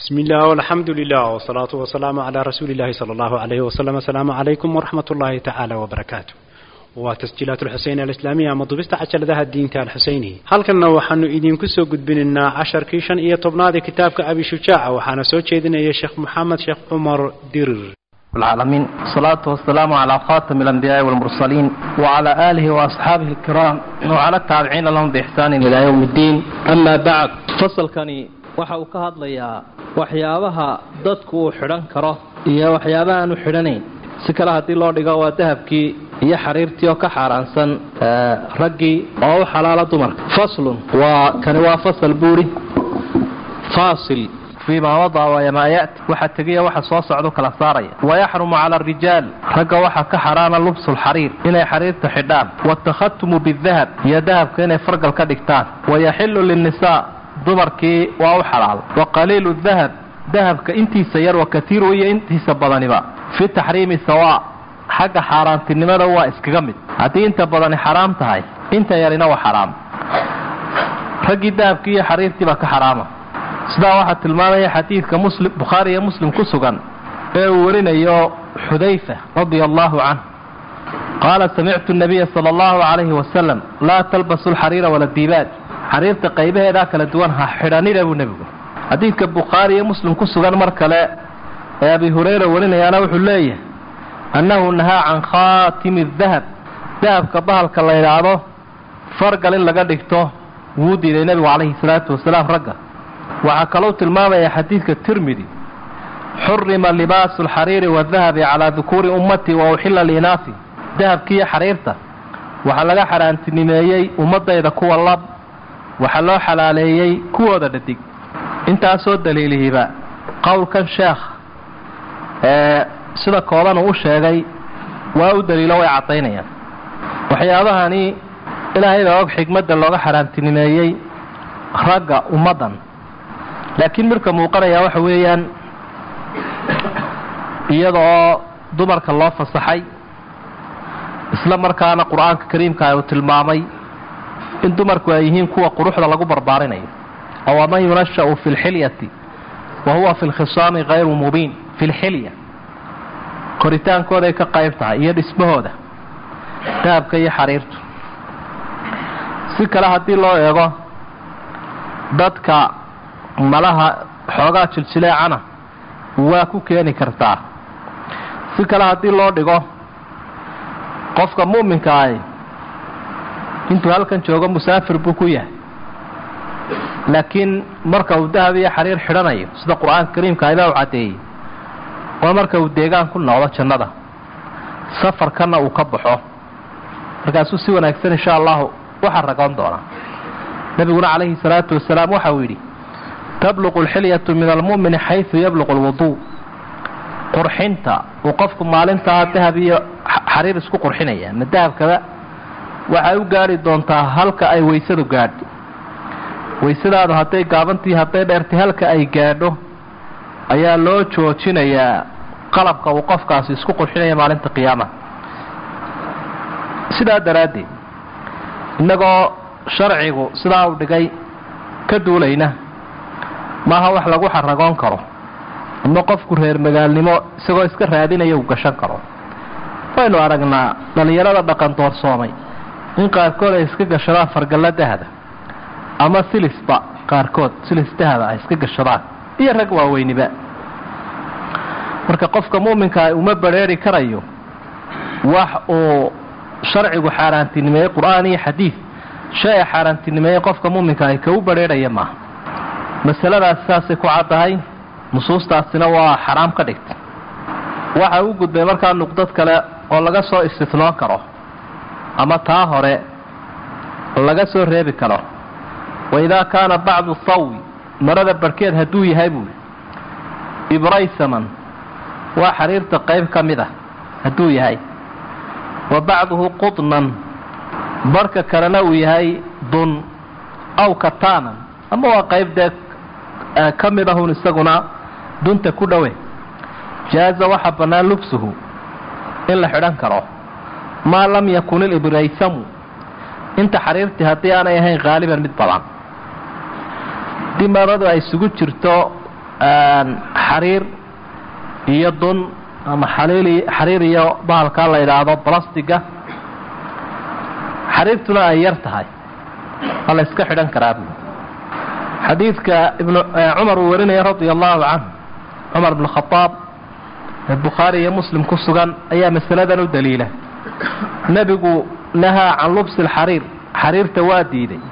بسم الله والحمد لله والصلاة والسلام على رسول الله صلى الله عليه وسلم السلام عليكم ورحمة الله تعالى وبركاته وتسجيلات الحسين الإسلامية مضبست عشر ذا الدين تال الحسيني هل كنا وحنو إذن كسو قد بننا عشر كيشان إيا طبنادي كتابك أبي شجاع وحانا سوى شيدنا يا شيخ محمد شيخ عمر ديرر العالمين الصلاة والسلام على خاتم الأنبياء والمرسلين وعلى آله وأصحابه الكرام وعلى التابعين لهم بإحسان إلى يوم الدين أما بعد فصل كان waxa uu ka hadlayaa waxyaabaha dadku uu xidhan karo iyo waxyaabaha aanu xidhanayn si kale haddii loo dhigo waa dahabkii iyo xariirtii oo ka xaaraansan raggii oo u xalaala dumarka faslun waa kani waa fasal buuri faasil fii maa wadaa wayamaa ya'ti waxa tegiya waxa soo socdo kala saaraya wayaxrumu cala arijaal ragga waxaa ka xaraana lubsulxariir inay xariirta xidhaan watakhatumu bidahab iyo dahabka inay fargal ka dhigtaan wayaxilu linnisaa dumarkii waa u xalaal wa qaliilu dahab dahabka intiisa yar wa katiiru iyo intiisa badaniba fi taxriimi sawaa xagga xaaraantinimada waa iskaga mid haddii inta badani xaraam tahay inta yarina waa xaraam raggii dahabkii iyo xariirtiibaa ka xaraama sidaa waxaa tilmaamaya xadiidka muslim bukhaari iyo muslim ku sugan ee uu warinayo xudayfa radia allahu canh qaala samictu nabiya sala allahu calayhi wasalam laa talbasu lxariira wala diibaad xariirta qaybaheedaa kala duwan ha xidhanina buu nebigu xadiidka bukhaari iyo muslim ku sugan mar kale ee abi hurayra warinayaana wuxuu leeyahay annahu nahaa can khaatimi dahab dahabka bahalka la yidhaahdo fargal in laga dhigto wuu diiday nebigu calayhi salaatu wasalaam ragga waxaa kalou tilmaamaya xadiidka tirmidi xurima libaasu alxariiri waadahabi calaa dukuuri ummati wa uxila liinaasi dahabkiiyo xariirta waxaa laga xaaraantinimeeyey ummadayda kuwa lab waxaa loo xalaaleeyey kuwooda dhadig intaasoo daliilihiba qowlkan sheekh ee sida kooban uu u sheegay waa u daliilo way caddaynayaan waxyaabahani ilaahayda og xigmadda looga xaaraantinimeeyey ragga ummaddan laakiin midka muuqanaya waxa weeyaan iyada oo dumarka loo fasaxay isla markaana qur-aanka kariimka uu tilmaamay in dumarku ay yihiin kuwa quruxda lagu barbaarinayo oo waman yunasha'u fi lxilyati wa huwa fi lkhisaami hayru mubiin fi lxilya koritaankooday ka qayb tahay iyo dhismahooda dahabka iyo xariirtu si kale haddii loo eego dadka malaha xoogaa jiljileecana waa ku keeni kartaa si kale haddii loo dhigo qofka mu'minka ahi intuu halkan joogo musaafir buu ku yahay laakiin marka uu dahab iyo xariir xidhanayo sida qur-aanka kariimka aybaa u caddeeyey waa marka uu deegaan ku noqdo jannada safarkanna uu ka baxo markaasuu si wanaagsan insha allahu waxa ragoon doonaa nebiguna calayhi salaatu wasalaam waxa uu yidhi tabluqu alxilyatu min almu'mini xaysu yabluqu alwuduu qurxinta uu qofku maalintaa dahab iyo xariir isku qurxinaya ma dahabkaba waxay u gaadhi doontaa halka ay waysadu gaadho waysadaadu hadday gaabantii hadday dheertay halka ay gaadho ayaa loo joojinayaa qalabka uu qofkaasi isku qurxinaya maalinta qiyaamaha sidaa daraaddeed innagoo sharcigu sidaa uu dhigay ka duulayna maaha wax lagu xaragoon karo ama qofku reer magaalnimo isagoo iska raadinaya uu gashan karo waynu aragnaa dhallinyarada dhaqan doorsoomay in qaarkood ay iska gashadaan fargallo dahada ama silisba qaarkood silis dahada ay iska gashadaan iyo rag waaweyniba marka qofka mu'minka ah uma badrheeri karayo wax uu sharcigu xaaraantinimeeyey qur-aan iyo xadiid shay a xaaraantinimeeyey qofka mu'minka ahi ka u badrheerhaya maaha masaladaas saasay ku caddahay nusuustaasina waa xaraam ka dhigtay waxa u gudbay markaa nuqdad kale oo laga soo istitnoon karo ama taa hore laga soo reebi karo waidaa kaana bacdu thawi marada barhkeed hadduu yahay buuli ibraysaman waa xariirta qayb ka mid ah hadduu yahay wa bacduhu qudnan barhka kalena uu yahay dun aw kataanan ama waa qayb dee ka mid ahun isaguna dunta ku dhowe jaaza waxaa bannaan lubsuhu in la xidhan karo maa lam yakun ilibraysamu inta xariirtii haddii aanay ahayn haaliban mid badan haddii maradu ay isugu jirto xariir iyo dun ama xariir iyo bahalkaa la yidhaahdo balastiga xariirtuna ay yar tahay waa la iska xidhan karaa bu xadiidka ibn cumar uu warinaya radia allahu canhu cumar bn khadaab ee bukhaari iyo muslim ku sugan ayaa masaladan u daliila nebigu nahaa can lubsi alxariir xariirta waa diiday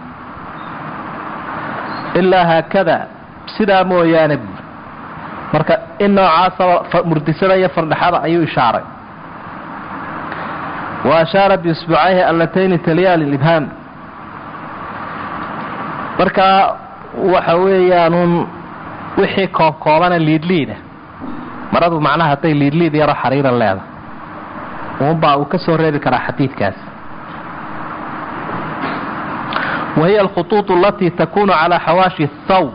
ilaa haakada sidaa mooyaane buuri marka in noocaasaba murdisada iyo fardhaxada ayuu ishaaray wa ashaara biisbucayhi allatayni taliyaan lilibhaam marka waxa weeyaanun wixii koobkoobana liidliida maradu macnaha hadday liidliid yaro xariira leeda uunbaa uu ka soo reebi karaa xadiidkaas wahiya alkhutuuط alatii takunu calaa xawaashi thawb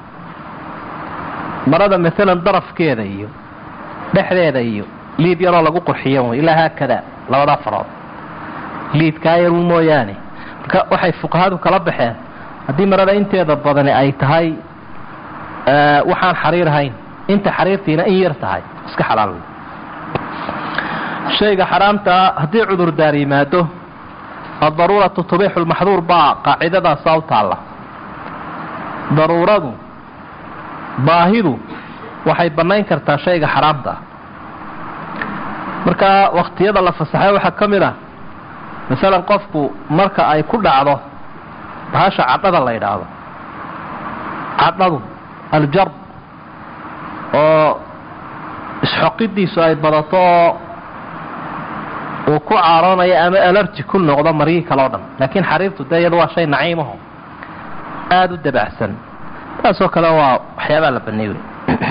marada maalan darafkeeda iyo dhexdeeda iyo liid yaroo lagu qurxiyo ilaa haakada labada farood liidkaa yaru mooyaane marka waxay fuqahadu kala baxeen haddii marada inteeda badani ay tahay waxaan xariir ahayn inta xariirtiina in yar tahay iska xalaal wey shayga xaraamtaa haddii cudurdaar yimaado addaruuratu tubixu lmaxduur baa qaacidadaasaa u taalla daruuradu baahidu waxay bannayn kartaa shayga xaraamta ah marka wakhtiyada la fasaxay waxaa ka mid ah masalan qofku marka ay ku dhacdo bahasha cadhada la yidhaahdo cadhadu aljarb oo isxoqidiisu ay badato oo uu ku caaroonayo ama alarji ku noqdo maryihii kale o dhan laakiin xariirtu dee iyadu waa shay naciimaho aada u dabacsan taasoo kale waa waxyaabaa la baneey wey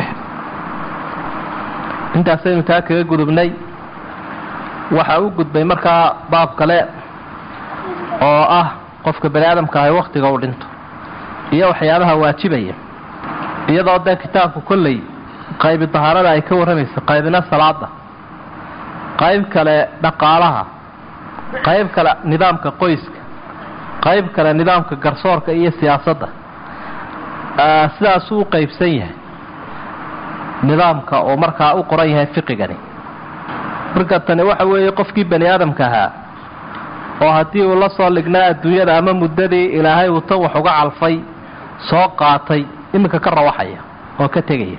intaasaynu taa kaga gudubnay waxa u gudbay markaa baab kale oo ah qofka bani aadamka ahay wakhtiga uu dhinto iyo waxyaabaha waajibaya iyadoo dee kitaabku kolley qaybi dahaarada ay ka warramaysa qaybina salaada qayb kale dhaqaalaha qayb kale nidaamka qoyska qayb kale nidaamka garsoorka iyo siyaasadda sidaasuu u qaybsan yahay nidaamka oo markaa u qoran yahay fiqigani marka tani waxa weeye qofkii bani aadamka ahaa oo haddii uu la soo dhignaa adduunyada ama muddadii ilaahay uu tan wax uga calfay soo qaatay iminka ka rawaxaya oo ka tegaya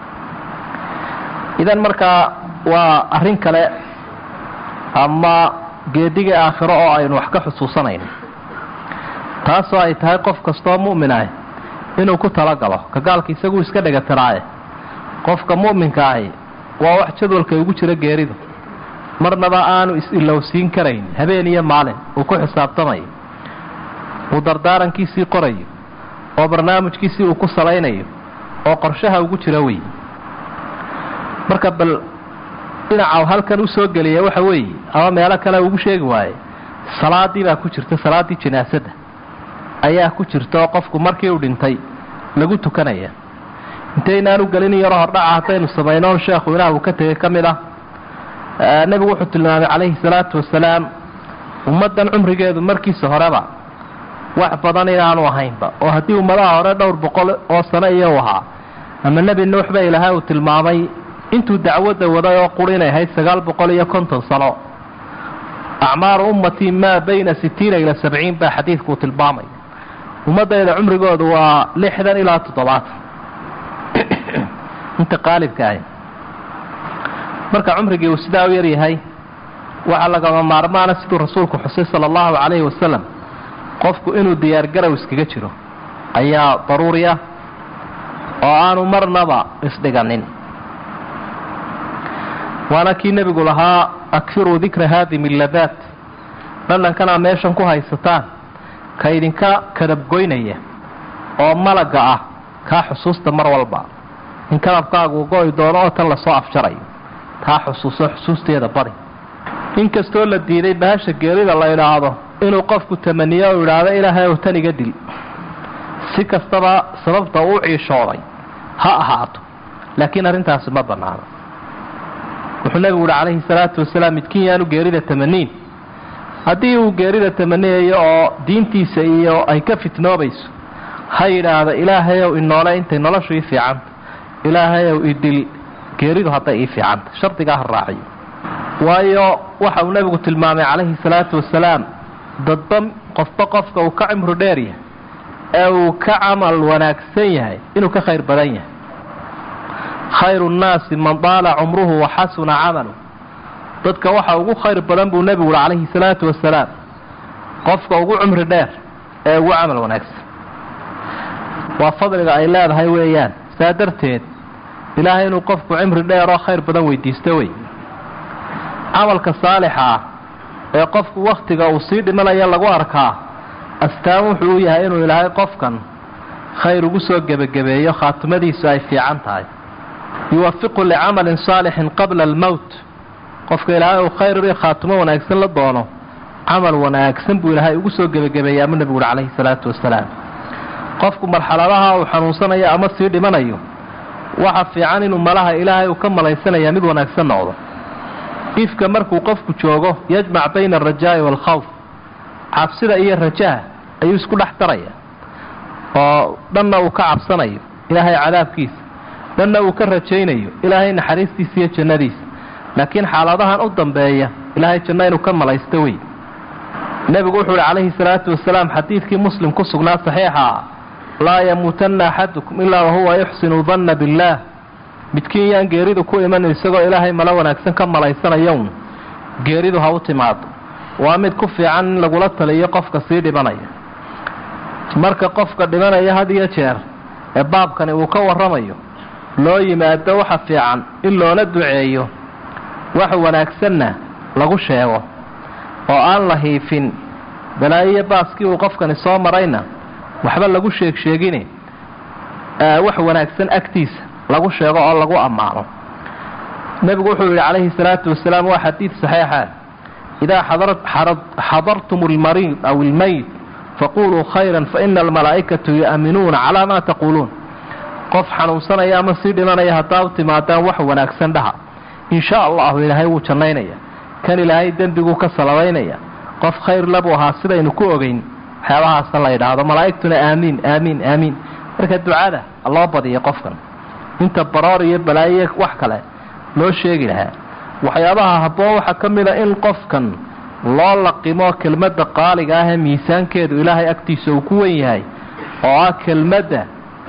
idan markaa waa arrin kale ama geedigii aakhiro oo aynu wax ka xusuusanayno taasoo ay tahay qof kastoo mu'min ah inuu ku talagalo ka gaalka isaguu iska dhegatiraaye qofka mu'minka ahi waa wax jadwalka ugu jira geeridu marnaba aanu is-ilowsiin karayn habeen iyo maalin uu ku xisaabtamayo uu dardaarankiisii qorayo oo barnaamijkiisii uu ku salaynayo oo qorshaha ugu jira wey marka bal dhinaca halkan u soo geliya waxa weeye ama meelo kale ugu sheegi waaye salaadii baa ku jirta salaaddii janaasadda ayaa ku jirta oo qofku markii uu dhintay lagu tukanaya intaynaanu gelin yaro hordhaca haddaynu samaynoon sheekhu ilaah uu ka tegay ka mid ah nebigu wuxuu tilmaamay calayhi salaatu wasalaam ummaddan cumrigeedu markiisa horeba wax badan inaanu ahaynba oo haddii ummadaha hore dhowr boqol oo sano iyo ahaa ama nebi nuux ba ilaahay uu tilmaamay intuu dacwadda waday oo quri inay ahayd sagaal boqol iyo konton sano acmaaru ummatii maa bayna sitiina ila sabciin baa xadiidku uu tilmaamay ummaddayda cumrigoodu waa lixdan ilaa toddobaatan inta qaalibka ahi marka cumrigii uu sidaa u yaryahay waxaa lagama maarmaana siduu rasuulku xusay sala allahu calayhi wasalam qofku inuu diyaargarow iskaga jiro ayaa daruuri ah oo aanu marnaba isdhiganin waana kii nebigu lahaa akfiruu dikra haadimi ladaat dhadhankanaa meeshan ku haysataan ka idinka kadabgoynaya oo malagga ah kaa xusuusta mar walba in kadabkaagu go-i doono oo tan lasoo afjarayo taa xusuuso xusuusteeda badi inkastoo la diiday bahasha geerida la idhaahdo inuu qofku tamaniyo u idhaahdo ilaahay ow tan iga dil si kastaba sababta uu ciishooday ha ahaato laakiin arrintaasi ma bannaano wuxuu nebigu uhi calayhi salaatu wasalaam midkiin yaanu geerida tamaniin haddii uu geerida tamaniyayo oo diintiisa iyo ay ka fitnoobayso ha yidhaahdo ilaahayow inoole intay noloshu ii fiicanta ilaahayow idil geeridu hadday ii fiicanta shardigaa ha raaciyo waayo waxa uu nebigu tilmaamay calayhi salaatu wasalaam dadba qofba qofka uu ka cimru dheer yahay ee uu ka camal wanaagsan yahay inuu ka khayr badan yahay khayru nnaasi man daala cumruhu wa xasuna camalu dadka waxa ugu khayr badan buu nebigu uhi calayhi salaatu wasalaam qofka ugu cumri dheer ee ugu camal wanaagsan waa fadliga ay leedahay weeyaan saa darteed ilaahay inuu qofku cimri dheer oo khayr badan weydiisto wey camalka saalixa ah ee qofku wakhtiga uu sii dhimanaya lagu arkaa astaan wuxuu u yahay inuu ilaahay qofkan khayr ugu soo gebagabeeyo khaatimadiisu ay fiican tahay yuwafiqu licamalin saalixin qabla almowt qofka ilaahay uu khayr iyo khaatimo wanaagsan la doono camal wanaagsan buu ilaahay ugu soo gebagabeeya ama nebigu uhi calayhi salaatu wasalaam qofku marxaladaha uu xanuunsanayo ama sii dhimanayo waxa fiican inuu malaha ilaahay uu ka malaysanaya mid wanaagsan noqdo ifka markuu qofku joogo yajmac bayna alrajaa'i waalkhawf cabsida iyo rajaha ayuu isku dhex daraya oo dhanna uu ka cabsanayo ilaahay cadaabkiisa dhanna uu ka rajaynayo ilaahay naxariistiisa iyo jannadiisa laakiin xaaladahan u dambeeya ilaahay janno inuu ka malaysto wey nebigu wuxuu uhi calayhi salaatu wasalaam xadiidkii muslim ku sugnaa saxiixa ah laa yamuutanna axadukum ilaa wahuwa yuxsinu danna billaah midkiin yaan geeridu ku iman isagoo ilaahay malo wanaagsan ka malaysanayoun geeridu ha u timaado waa mid ku fiican in lagula taliyo qofka sii dhimanaya marka qofka dhimanaya had iyo jeer ee baabkani uu ka warramayo loo yimaado waxa fiican in loola duceeyo wax wanaagsanna lagu sheego oo aan la hiifin balaayiyo baaskii uu qofkani soo marayna waxba lagu sheeg sheegine wax wanaagsan agtiisa lagu sheego oo lagu ammaano nebigu wuxuu yidhi calayhi salaatu wasalaam waa xadiid saxiixa idaa xadartum almariid aw ilmayt faquluu khayran faina almalaa'ikatu yu'minuuna calaa maa taquuluun qof xanuunsanaya ama sii dhimanaya haddaa u timaadaan wax wanaagsan dhaha in sha allahu ilaahay wuu jannaynaya kan ilaahay dembiguu ka salabaynaya qof khayr labuu ahaa sidaynu ku ogeyn waxyaabahaasa la yidhaahdo malaa'igtuna aamiin aamiin aamiin marka ducada loo badiyo qofkan inta baroor iyo balaayo wax kale loo sheegi lahaa waxyaabaha habboon waxaa ka mid a in qofkan loo laqimo kelmadda qaaliga ah ee miisaankeedu ilaahay agtiisa uu ku wen yahay oo ah kelmadda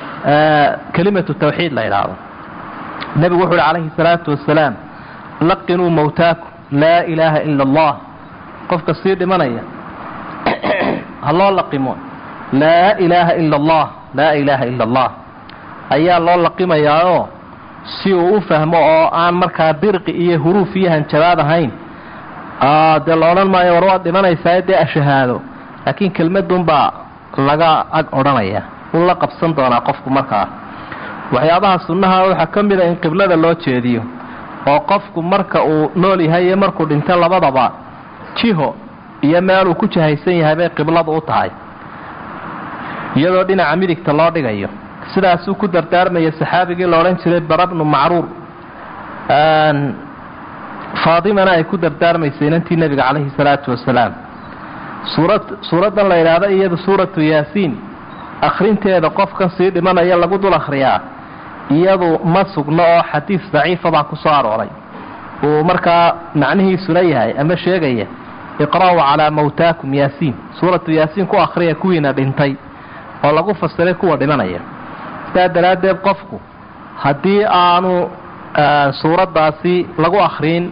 kelimatu tawxiid la yidhaahdo nebigu wuxu uhi calayhi salaatu wasalaam laqinuu mawtaakum laa ilaaha ila allah qofka sii dhimanaya ha loo laqimo laa ilaaha ila allah laa ilaaha ila allah ayaa loo laqimayaao si uu u fahmo oo aan markaa dirqi iyo huruuf iyo hanjabaad ahayn dee la odhan maayo war waad dhimanaysaa dee ashahaado laakiin kelmadunbaa laga ag odhanaya uu la qabsan doonaa qofku markaa waxyaabaha sunnaha waxaa ka mid a in qiblada loo jeediyo oo qofku marka uu nool yahay iyo markuu dhinto labadaba jiho iyo meeluu ku jahaysan yahay bay qibladu u tahay iyadoo dhinaca midigta loo dhigayo sidaasuu ku dardaarmaya saxaabigii la odhan jiray barabnu macruur faadimana ay ku dardaarmaysay inantii nebiga calayhi salaatu wasalaam suurad suuraddan la yidhaahdo iyadu suuratu yaasiin akhrinteeda qofkan sii dhimanaya lagu dul akhriyaa iyadu ma sugno oo xadiis daciifa baa ku soo arooray uu markaa macnihiisuna yahay ama sheegaya iqra'uu calaa mawtaakum yaasiin suuratu yaasiin ku akhriya kuwiina dhintay oo lagu fasiray kuwa dhimanaya sidaa daraaddeed qofku haddii aanu suuraddaasi lagu akhriin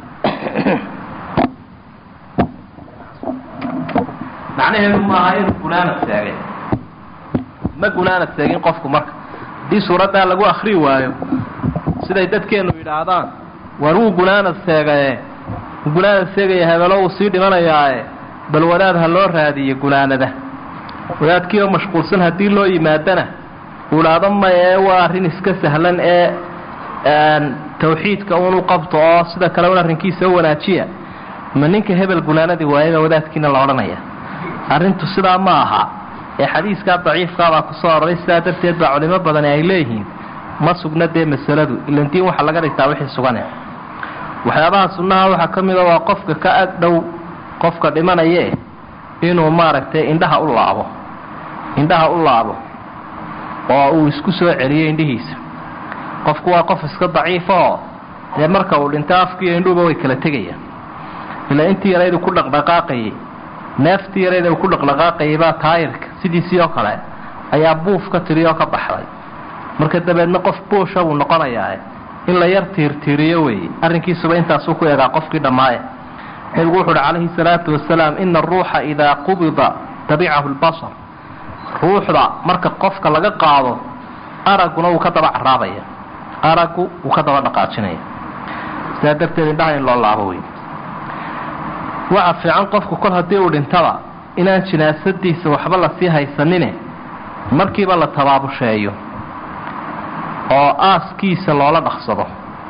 macnaheedu maaha inuu gunaanad seegay ma gunaanad seegin qofku marka haddii suuraddaa lagu akhrii waayo siday dadkeennu yidhaahdaan war wuu gunaanad seegaye gunaanad seegaya hebelo wuu sii dhimanayaae bal wadaad ha loo raadiyo gunaanada wadaadkii oo mashquulsan haddii loo yimaadana uu idhaahdo maye waa arrin iska sahlan ee tawxiidka unu qabto oo sida kale un arrinkiisa u wanaajiya ma ninka hebel gunaanadii waayaba wadaadkiina la odhanaya arrintu sidaa ma aha ee xadiiskaa daciifkaabaa ku soo aroray sidaa darteed baa culimo badani ay leeyihiin ma sugna dee masaladu ilan diin waxaa laga dhigtaa wixii sugane waxyaabaha sunnaha waxaa ka mida waa qofka ka ag dhow qofka dhimanaye inuu maaragtay indhaha u laabo indhaha u laabo oo uu isku soo celiyo indhihiisa qofku waa qof iska daciifoo dee marka uu dhinto afkiiyo indhuuba way kala tegayaan ilaa intii yaraydu ku dhaqdhaqaaqayay neeftii yarayda uu ku dhaqdhaqaaqayay baa taayirka sidiisii oo kale ayaa buuf ka tiri oo ka baxday marka dabeedna qof buusha buu noqonayaa in la yar tiirtiiriyo weeye arrinkiisuba intaasuu ku eegaa qofkii dhammaaya nebigu wuxu uhi calayhi salaatu wasalaam ina aruuxa idaa qubida tabicahu lbasar ruuxda marka qofka laga qaado aragguna wuu ka daba caraabaya araggu wuu ka daba dhaqaajinaya sidaa darteed indhaha in loo laabo wey waxa fiican qofku kol haddii uu dhintaba inaan jinaasadiisa waxba lasii haysanine markiiba la tabaabusheeyo oo aaskiisa loola dhaqsado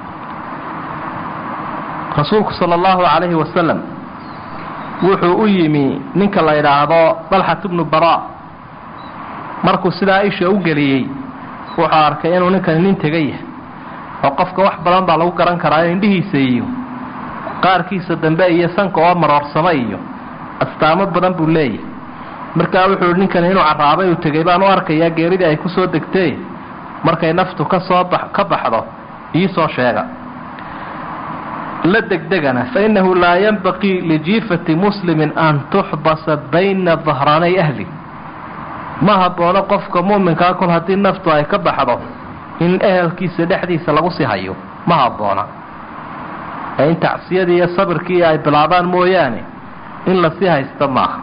rasuulku sala allahu calayhi wasalam wuxuu u yimi ninka la yidhaahdo dalxat bnu bara markuu sidaa isha u geliyey wuxuu arkay inuu ninkani nin tega yahay oo qofka wax badan baa lagu garan karaa indhihiisa iyo qaarkiisa dambe iyo sanka oo maroorsamo iyo astaamo badan buu leeyahay markaa wuxuu i ninkani inuu carraabay uu tegay baan u arkayaa geeridii ay ku soo degtee markay naftu kasoo ka baxdo iisoo sheega la degdegana fa innahu laa yanbaqii lijiifati muslimin an tuxbasa bayna dahraanay ahli ma haboono qofka mu'minkaa kol haddii naftu ay ka baxdo in ehelkiisa dhexdiisa lagu sii hayo ma habboona ee in tacsiyadii iyo sabirkii ay bilaabaan mooyaane in lasii haysto maaha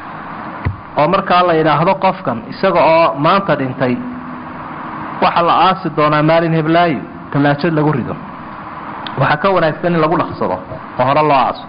oo markaa la yidhaahdo qofkan isaga oo maanta dhintay waxaa la aasi doonaa maalin heblaayo tallaajad lagu rido waxaa ka wanaagsan in lagu dhaqsado oo hore loo aaso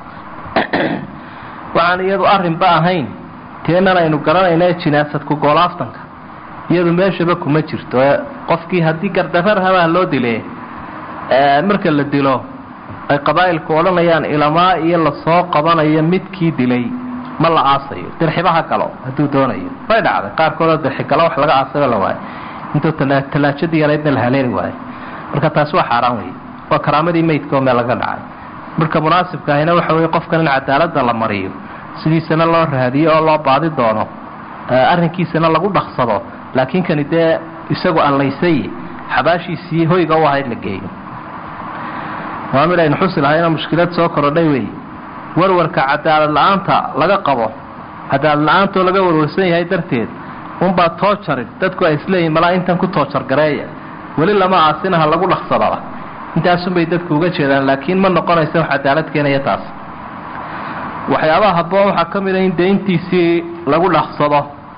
waxaan iyadu arrinba ahayn teenan aynu garanayna ee jinaasadku goolaaftanka iyadu meeshaba kuma jirto ee qofkii haddii gardarar habaha loo dile marka la dilo ay qabaa'ilku odhanayaan ilamaa iyo lasoo qabanayo midkii dilay ma la aasayo dirxibaha galo hadduu doonayo way dhacday qaarkoodoo dirxigalo wax laga aasayoo la waayo intuu tallaajadii yaraydna la haleeli waayo marka taasi waa xaaraan wey waa karaamadii meydka oo meel laga dhacay marka munaasibka ahina waxa weye qofkan in cadaaladda la mariyo sidiisana loo raadiyo oo loo baadi doono arrinkiisana lagu dhaqsado laakiin kani dee isagu allaysay xabaashiisii hoyga u ahayd la geeyo waa mid aynu xusi lahayna mushkilad soo korodhay wey warwarka cadaalad la-aanta laga qabo cadaalad la-aantoo laga warwarsan yahay darteed unbaa toojarin dadku ay isleeyihin malaa intan ku toojar gareeya weli lama aasinaha lagu dhaqsadaba intaasunbay dadku uga jeedaan laakiin ma noqonaysa wax cadaalad keenaya taas waxyaabaha habboon waxaa ka mid a in deyntiisii lagu dhaqsado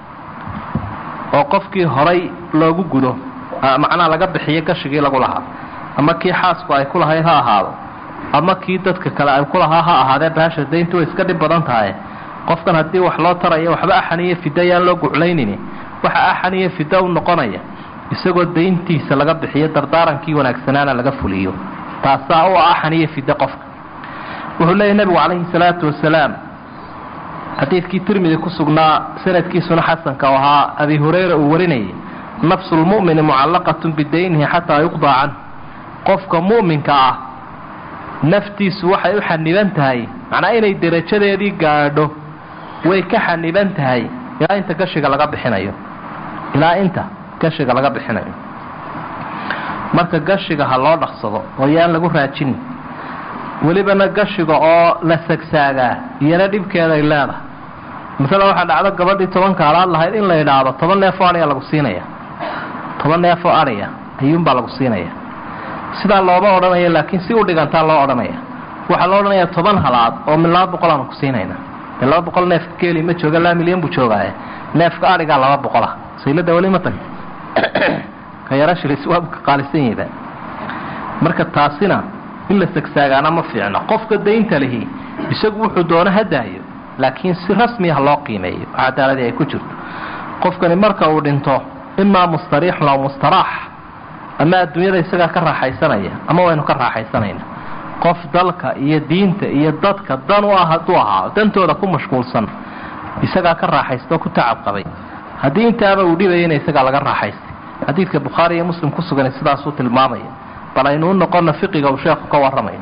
oo qofkii horay loogu gudo macnaha laga bixiyo gashigii lagu lahaa ama kii xaasku ay ku lahayd ha ahaado ama kii dadka kale ay ku lahaa ha ahaadee baasha dayntu way iska dhib badan tahay qofkan haddii wax loo tarayo waxba axan iyo fida yaan loo guclaynini waxa axan iyo fida u noqonaya isagoo dayntiisa laga bixiyo dardaarankii wanaagsanaana laga fuliyo taasaa u axan iyo fida qofka wuxuu leeyahy nebigu calayhi salaatu wasalaam xadiidkii tirmidi ku sugnaa sanadkiisuna xasanka oo ahaa abi hurayra uu warinayay nafsu lmu'mini mucallaqatun bidaynihi xataa yuqdaa canh qofka mu'minka ah naftiisu waxay u xaniban tahay macnaa inay derajadeedii gaadho way ka xaniban tahay ilaa inta gashiga laga bixinayo ilaa inta gashiga laga bixinayo marka gashiga ha loo dhaqsado oo yaan lagu raajinin welibana gashiga oo la sagsaagaa iyana dhibkeeday leedahay masale waxaa dhacdo gabadhii tobanka alaad lahayd in la yidhaahdo toban neefoo adhiya lagu siinaya toban neefoo adhiya ayuunbaa lagu siinaya sidaa looma odhanayo laakiin si u dhigantaa loo odhanaya waxaa loo odhanayaa toban halaad oo min laba boqol aanu ku siinayna dee laba boqol neefka keeli ma jooga laa milyan buu joogaaye neefka adhigaa laba boqola saylada weli ma tag ka yara shilis waa ka qaalisan yahba marka taasina in la sagsaagaana ma fiicno qofka daynta lihi isagu wuxuu doono ha daayo laakiin si rasmiya loo qiimeeyo oo cadaaladii ay ku jirto qofkani marka uu dhinto imaa mustariixun aw mustaraax ama adduunyada isagaa ka raaxaysanaya ama waynu ka raaxaysanayna qof dalka iyo diinta iyo dadka dan u ah hadduu ahaa dantooda ku mashquulsan isagaa ka raaxaystaoo ku tacab qabay haddii intaaba uu dhibayana isagaa laga raaxaystay xadiidka bukhaari iyo muslim ku sugan sidaasuu tilmaamaya bal aynu u noqonna fiqiga uu sheekhu ka warramayo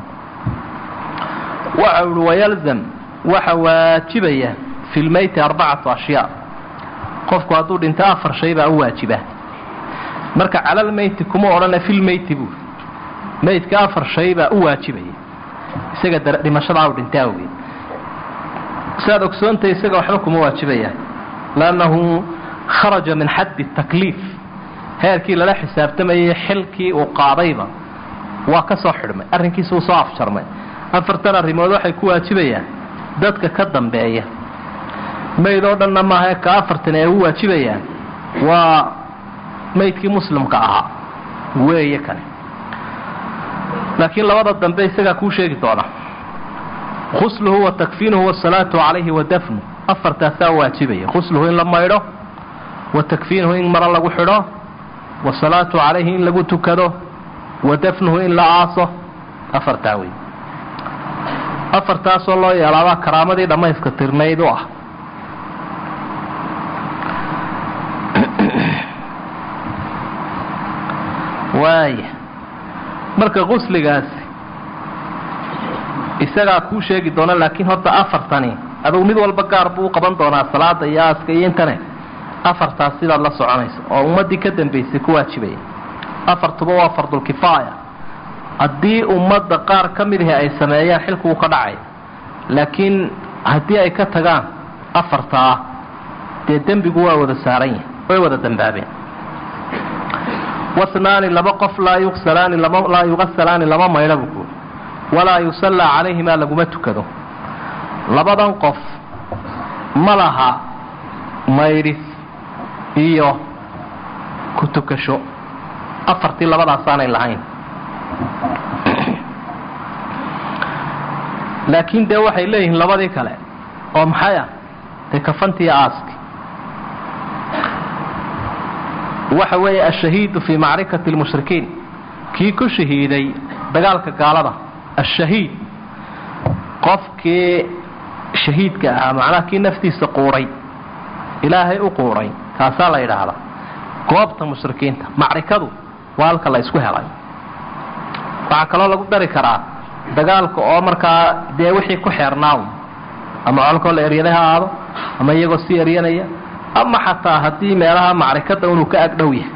waxa uhi wayalzam waxa waajibaya fi lmeyti arbacatu ashyaa qofku hadduu dhinto afar shay baa u waajiba marka calal meyti kuma odhana fil meyti buuri meydka afar shay baa u waajibaya isaga dhimashadaa u dhintay awgeed siaad ogsoontahay isaga waxba kuma waajibaya lannahu kharaja min xaddi takliif heerkii lala xisaabtamayay xilkii uu qaadayba waa ka soo xidhmay arrinkiisa uu soo afjarmay afartan arrimood waxay ku waajibayaan dadka ka dambeeya mayd oo dhanna maaha ka afartan ay ugu waajibayaan waa maydkii muslimka ahaa weeye kane laakiin labada dambe isagaa kuu sheegi doona khusluhu wa takfiinuhu wasalaatu calayhi wa dafnu afartaasaa waajibaya khusluhu in la maydho wa takfiinuhu in maro lagu xidho wasalaatu calayhi in lagu tukado wa dafnuhu in la aaso afartaa wey afartaasoo loo yeelaabaa karaamadii dhammayska tirnayd u ah waaya marka qusligaasi isagaa kuu sheegi doona laakiin horta afartani adugu mid walba gaar buu u qaban doonaa salaada iyo aaska iyo intane afartaas sidaad la soconayso oo ummaddii ka dambaysay ku waajibaya afartuba waa fardulkifaaya haddii ummadda qaar ka midahi ay sameeyaan xilku wuu ka dhacay laakiin haddii ay ka tagaan afartaa dee dembigu waa wada saaran yahay way wada dambaabeen wasnaani laba qof laa yugsalaani laa yugasalaani lama maydha buu kuuri walaa yusallaa calayhimaa laguma tukado labadan qof ma laha maydhis iyo ku tukasho afartii labadaasaanay lahayn laakiin dee waxay leeyihiin labadii kale oo maxay ah dee kafantiiyo aaski waxa weeye ashahiidu fii macrikati lmushrikiin kii ku shahiiday dagaalka gaalada ashahiid qofkii shahiidka ahaa macnaha kii naftiisa quuray ilaahay u quuray kaasaa la yidhaahdaa goobta mushrikiinta macrikadu waa halka la isku helay waxaa kaloo lagu dari karaa dagaalka oo markaa dee wixii ku xeernaaw ama colkoo la eryaday ha aado ama iyagoo si eryanaya ama xataa haddii meelaha macrikada inuu ka agdhow yahay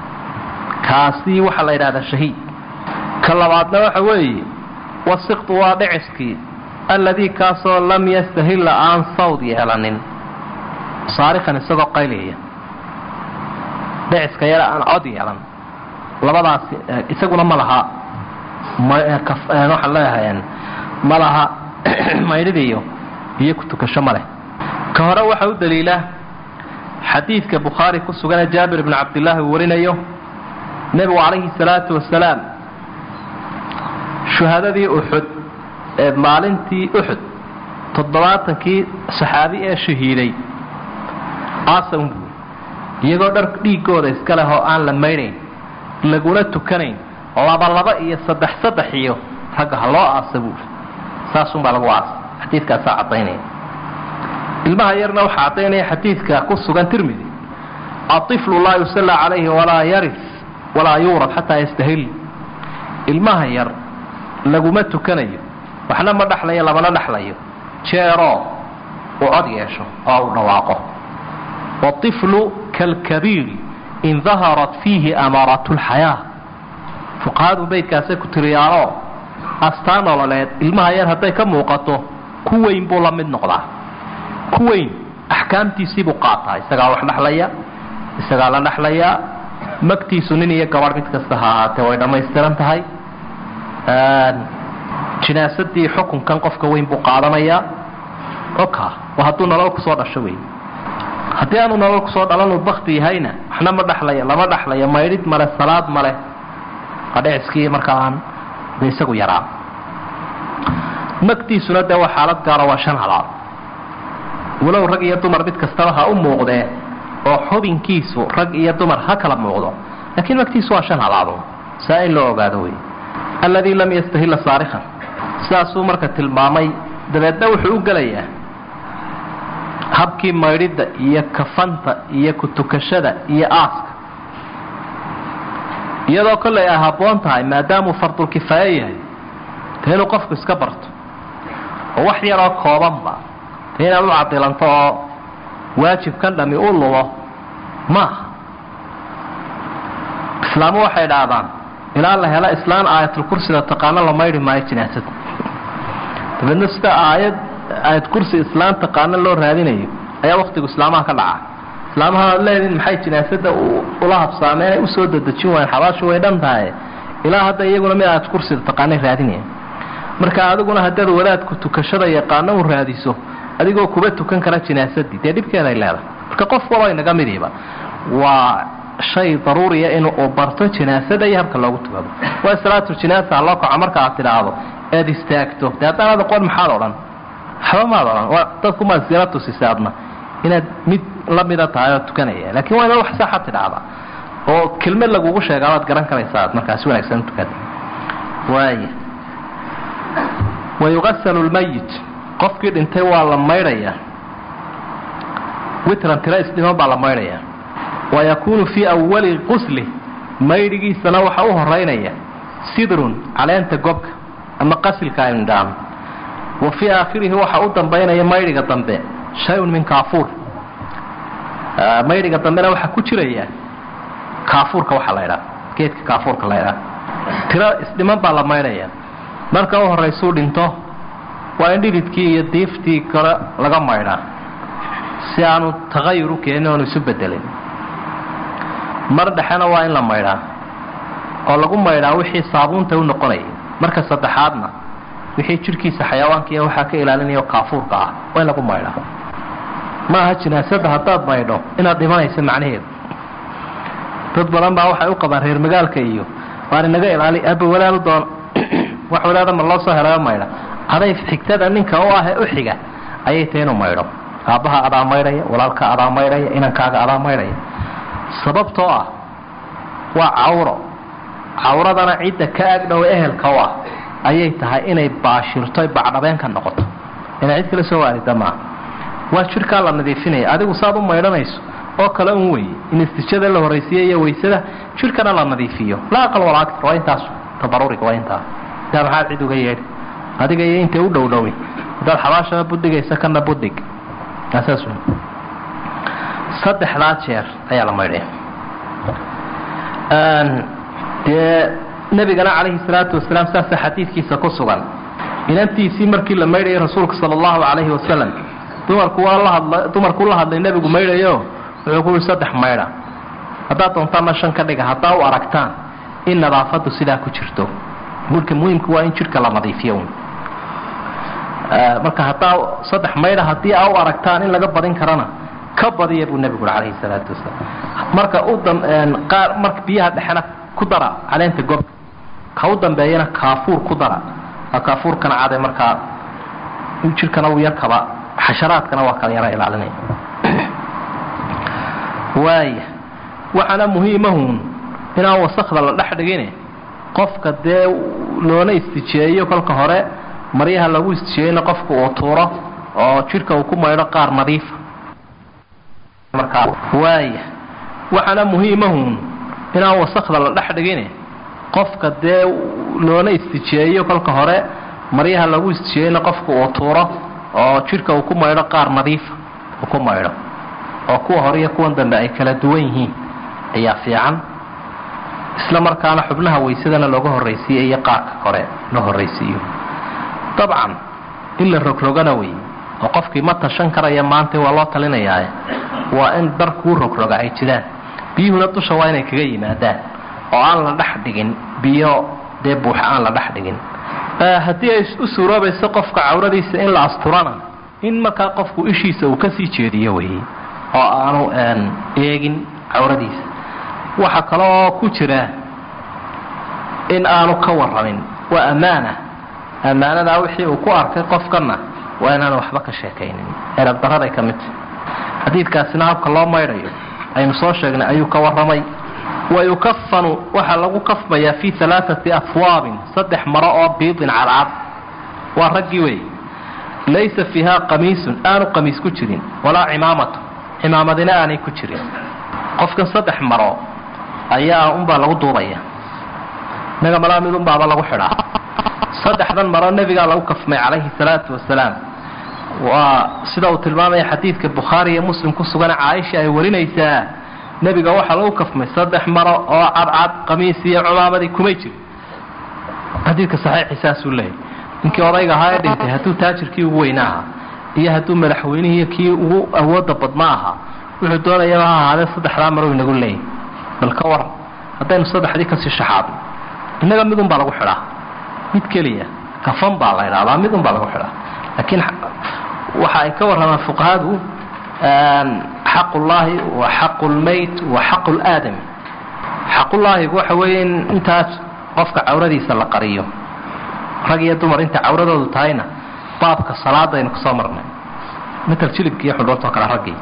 kaasi waxaa la yidhahdaa shahiid ka labaadna waxa weeye wasiqtu waa dhiciskii alladii kaasoo lam yastahilla aan sawd yeelanin saarikan isagoo qayliyaya dhiciska yara aan cod yeelan labadaasi isaguna ma laha waxaan leeyahay ma laha maydhidiyo iyo ku tukasho ma leh ka hore waxa u daliila xadiidka bukhaari ku suganee jaabir ibnu cabdillaahi uu warinayo nebigu calayhi salaatu wasalaam shuhadadii uxud ee maalintii uxud toddobaatankii saxaabi ee shahiiday aasan buuri iyagoo dhar dhiigooda iska leh oo aan la maydhayn laguna tukanayn labalaba iyo saddex saddex iyo ragga ha loo aasa buuri saasunbaa lagu aasa xadiidkaasaa caddaynaya ilmaha yarna waxaa caddaynaya xadiidka ku sugan tirmidi aiflu laa yusallaa calayhi walaa yaris walaa yuurad xataa yastahil ilmaha yar laguma tukanayo waxna ma dhexlayo lamana dhexlayo jeeroo uu cod yeesho oo uu dhawaaqo waiflu kalkabiiri in daharat fiihi amaaratu lxayaa fuqahadu beydkaasay ku tiriyaanoo astaan nololeed ilmaha yar hadday ka muuqato ku weyn buu la mid noqdaa ku weyn axkaamtiisiibuu qaataa isagaa wax dhexlaya isagaa la dhexlayaa magtiisu nin iyo gabadh mid kasta ha ahaatee way dhammaystiran tahay jinaasadii xukunkan qofka weyn buu qaadanayaa oka waa hadduu nolol kusoo dhasho wey haddii aanu nolol kusoo dhalanuu bakti yahayna waxna ma dhexlaya lama dhexlayo maydhid male salaad male waa dhiciskii markaa aan de isagu yaraa magtiisuna dee waa xaalad gaaro waa shan halaad walow rag iyo dumar mid kastaba ha u muuqdee oo xubinkiisu rag iyo dumar ha kala muuqdo laakiin magtiisu waa shan halaado saa in loo ogaado wey alladii lam yastahilla saarikan sidaasuu marka tilmaamay dabeedna wuxuu u gelayaa habkii maydhidda iyo kafanta iyo kutukashada iyo aaska iyadoo kollay ay habboon tahay maadaamuu fardulkifaaye yahay dee inuu qofku iska barto oo wax yaroo koobanba dee inaad u cadilanto oo waajibkan dhami u lumo maaha islaamu waxay dhahdaan ilaa la helo islaan aayatulkursida taqaano la maydhi maayo jinaasada dabeedna sida aayad aayad kursi islaan taqaano loo raadinayo ayaa waktigu islaamaha ka dhaca islaamaha aad leediin maxay jinaasada ula habsaameen usoo dadejin waayeen xabaashu way dhan tahay ilaa hadda iyaguna mid aayad kursida taqaanay raadinaya marka adiguna haddaad wadaadku tukashada yaqaano u raadiso adigoo kuba tukan kara jinaasadii dee dhibkeeday leedahay marka qof waloo inaga midiiba waa shay daruuriya inuu barto jinaasada iyo habka loogu tukado waa salaatu jinaasa haloo kaco marka aad tidhaahdo eed istaagto dee haddaanaad aqoon maxaad odhan waxba maad odhan waa dadkumaad sira tusisa adna inaad mid la mida tahay oo tukanaya laakiin waa inaad wax saxa tidhaahda oo kelmad lagugu sheegaa waad garan karaysaa aad markaasi wanaagsan tukada waaya wayugasalu lmayit qofkii dhintay waa la maydhayaa witran tiro isdhiman baa la maydhayaa wayakuunu fii awali qusli maydhigiisana waxa u horeynaya sidrun caleenta gobka ama qasilka aynu dhaahno wa fii aakhirihi waxa u dambaynaya maydhiga dambe shay-un min kaafuur maydhiga dambena waxaa ku jiraya kaafuurka waxaa la ydhaha geedka kaafuurka la ydhaha tiro isdhiman baa la maydhaya marka u horaysuu dhinto waa in dhididkii iyo diiftii kore laga maydhaa si aanu taqayur u keenin oonu isu bedelin mar dhexena waa in la maydhaa oo lagu maydhaa wixii saabuunta u noqonayay marka saddexaadna wixii jidhkiisa xayawaankiiya waxaa ka ilaalinaya kaafuurka ah waa in lagu maydhaa ma aha jinaasada haddaad maydho inaad dhimanayso macnaheedu dad badan baa waxay u qabaan reer magaalka iyo waan inaga ilaali aba walaal doon wax walaada ma loo soo helayo maydha aday xigtada ninka u ah ee u xiga ayay tahay inuu maydho aabbaha adaa maydhaya walaalka adaa maydhaya inankaaga adaa maydhaya sababtoo ah waa cawro cawradana cidda ka agdhow ehelka u ah ayay tahay inay baashirto bacdhabeen ka noqoto inay cid kale soo waarida maaha waa jidhkaa la nadiifinaya adigu saad u maydhanayso oo kale un wey in istijada la horaysiiya iyo waysada jidhkana la nadiifiyo laa aqal walaa aktar waa intaas tabarurig waa intaa daa maxaad cid uga yeedhi adiga iyo intay u dhow dhowi haddaad xabaashana budhigaysa kana budhig saas saddexdaa jeer ayaa la maydhaya dee nebigana calayhi salaatu wasalaam saasa xadiidkiisa ku sugan inantiisii markii la maydhayay rasuulka sala allahu calayhi wasalam dumarku waa la hadla dumarkuu la hadlay nebigu maydhayo wuxuu ku yihi saddex maydha haddaad doontaanna shan ka dhiga haddaa u aragtaan in nadaafadu sidaa ku jirto marka muhiimka waa in jidhka la nadiifiyo marka haddaa saddex maydha haddii aa u aragtaan in laga badin karana ka badiya buu nebigu ui calayhi salaatu wasalaam marka u qaar marka biyaha dhexena ku dara caleenta gobka ka u dambeeyana kaafuur ku dara waa kaafuurkana cade markaa jidhkana uu yarkaba xasharaadkana waa kala yara ilaalinaya waaya waxaana muhiimahun inaan wasakda la dhex dhigine qofka dee loona istijeeyo kolka hore maryaha lagu istijeeyeyna qofka uu tuuro oo jidhka uu ku maydho qaar nadiifa markaa waaya waxaana muhiimahun inaan wasakda la dhex dhigine qofka dee loona istijeeyo kolka hore maryaha lagu istijeeyeyna qofka uu tuuro oo jidhka uu ku maydho qaar nadiifa uu ku maydho oo kuwa hore iyo kuwan dambe ay kala duwan yihiin ayaa fiican isla markaana xubnaha waysadana looga horraysiiyo iyo qaarka kore la horraysiiyo dabcan in la rogrogana wey oo qofkii ma tashan karaya maanta waa loo talinayaae waa in dar kuu rogroga ay jiraan biyuhuna dusha waa inay kaga yimaadaan oo aan la dhex dhigin biyo dee buuxa aan la dhex dhigin haddii ay u suuroobayso qofka cawradiisa in la asturana in markaa qofku ishiisa uu kasii jeediyo wey oo aanu eegin cawradiisa waxa kaloo ku jira in aanu ka warramin waa ammaana ammaanadaa wixii uu ku arkay qofkana waa inaanu waxba ka sheekaynin erab daraday ka mid tahay xadiidkaasina habka loo maydhayo aynu soo sheegnay ayuu ka warramay wayukafanu waxaa lagu kafmayaa fii alaaati afwaabin saddex maro oo biidin cadcad waa raggii wey laysa fiiha qamiisun aanu qamiis ku jirin walaa cimaamatu cimaamadina aanay ku jirin qofkan saddex maro ayaa unbaa lagu duubaya inaga malaa mid unbaaba lagu xidhaa saddexdan maro nebigaa lagu kafmay calayhi salaatu wasalaam waa sida uu tilmaamaya xadiidka bukhaari iyo muslim ku sugan caaisha ay warinaysaa nebiga waxaa lagu kafmay saddex maro oo cadcad qamiis iyo cumaamadii kumay jirin xadiidka saxiixi saasuu leeyahy ninkii odayga ahaa ee dhintay hadduu taajirkii ugu weyna ahaa iyo hadduu madaxweynihii kii ugu awooda badna ahaa wuxuu doonayaba ha ahaadee saddexdaa maro inagu leeyahy bal ka waran haddaynu saddexdii kasii shaxaadno innaga midun baa lagu xidhaa mid keliya kafan baa la idhahdaa midun baa lagu xidhaa laakiin waxa ay ka warramaan fuqahadu xaqullaahi wa xaqu lmayt wa xaqu laadami xaqullaahigu waxa weeye in intaas qofka cawradiisa la qariyo rag iyo dumar inta cawradoodu tahayna baabka salaadaynu kusoo marnay matal jilibka iyo xudhoortoo kale raggii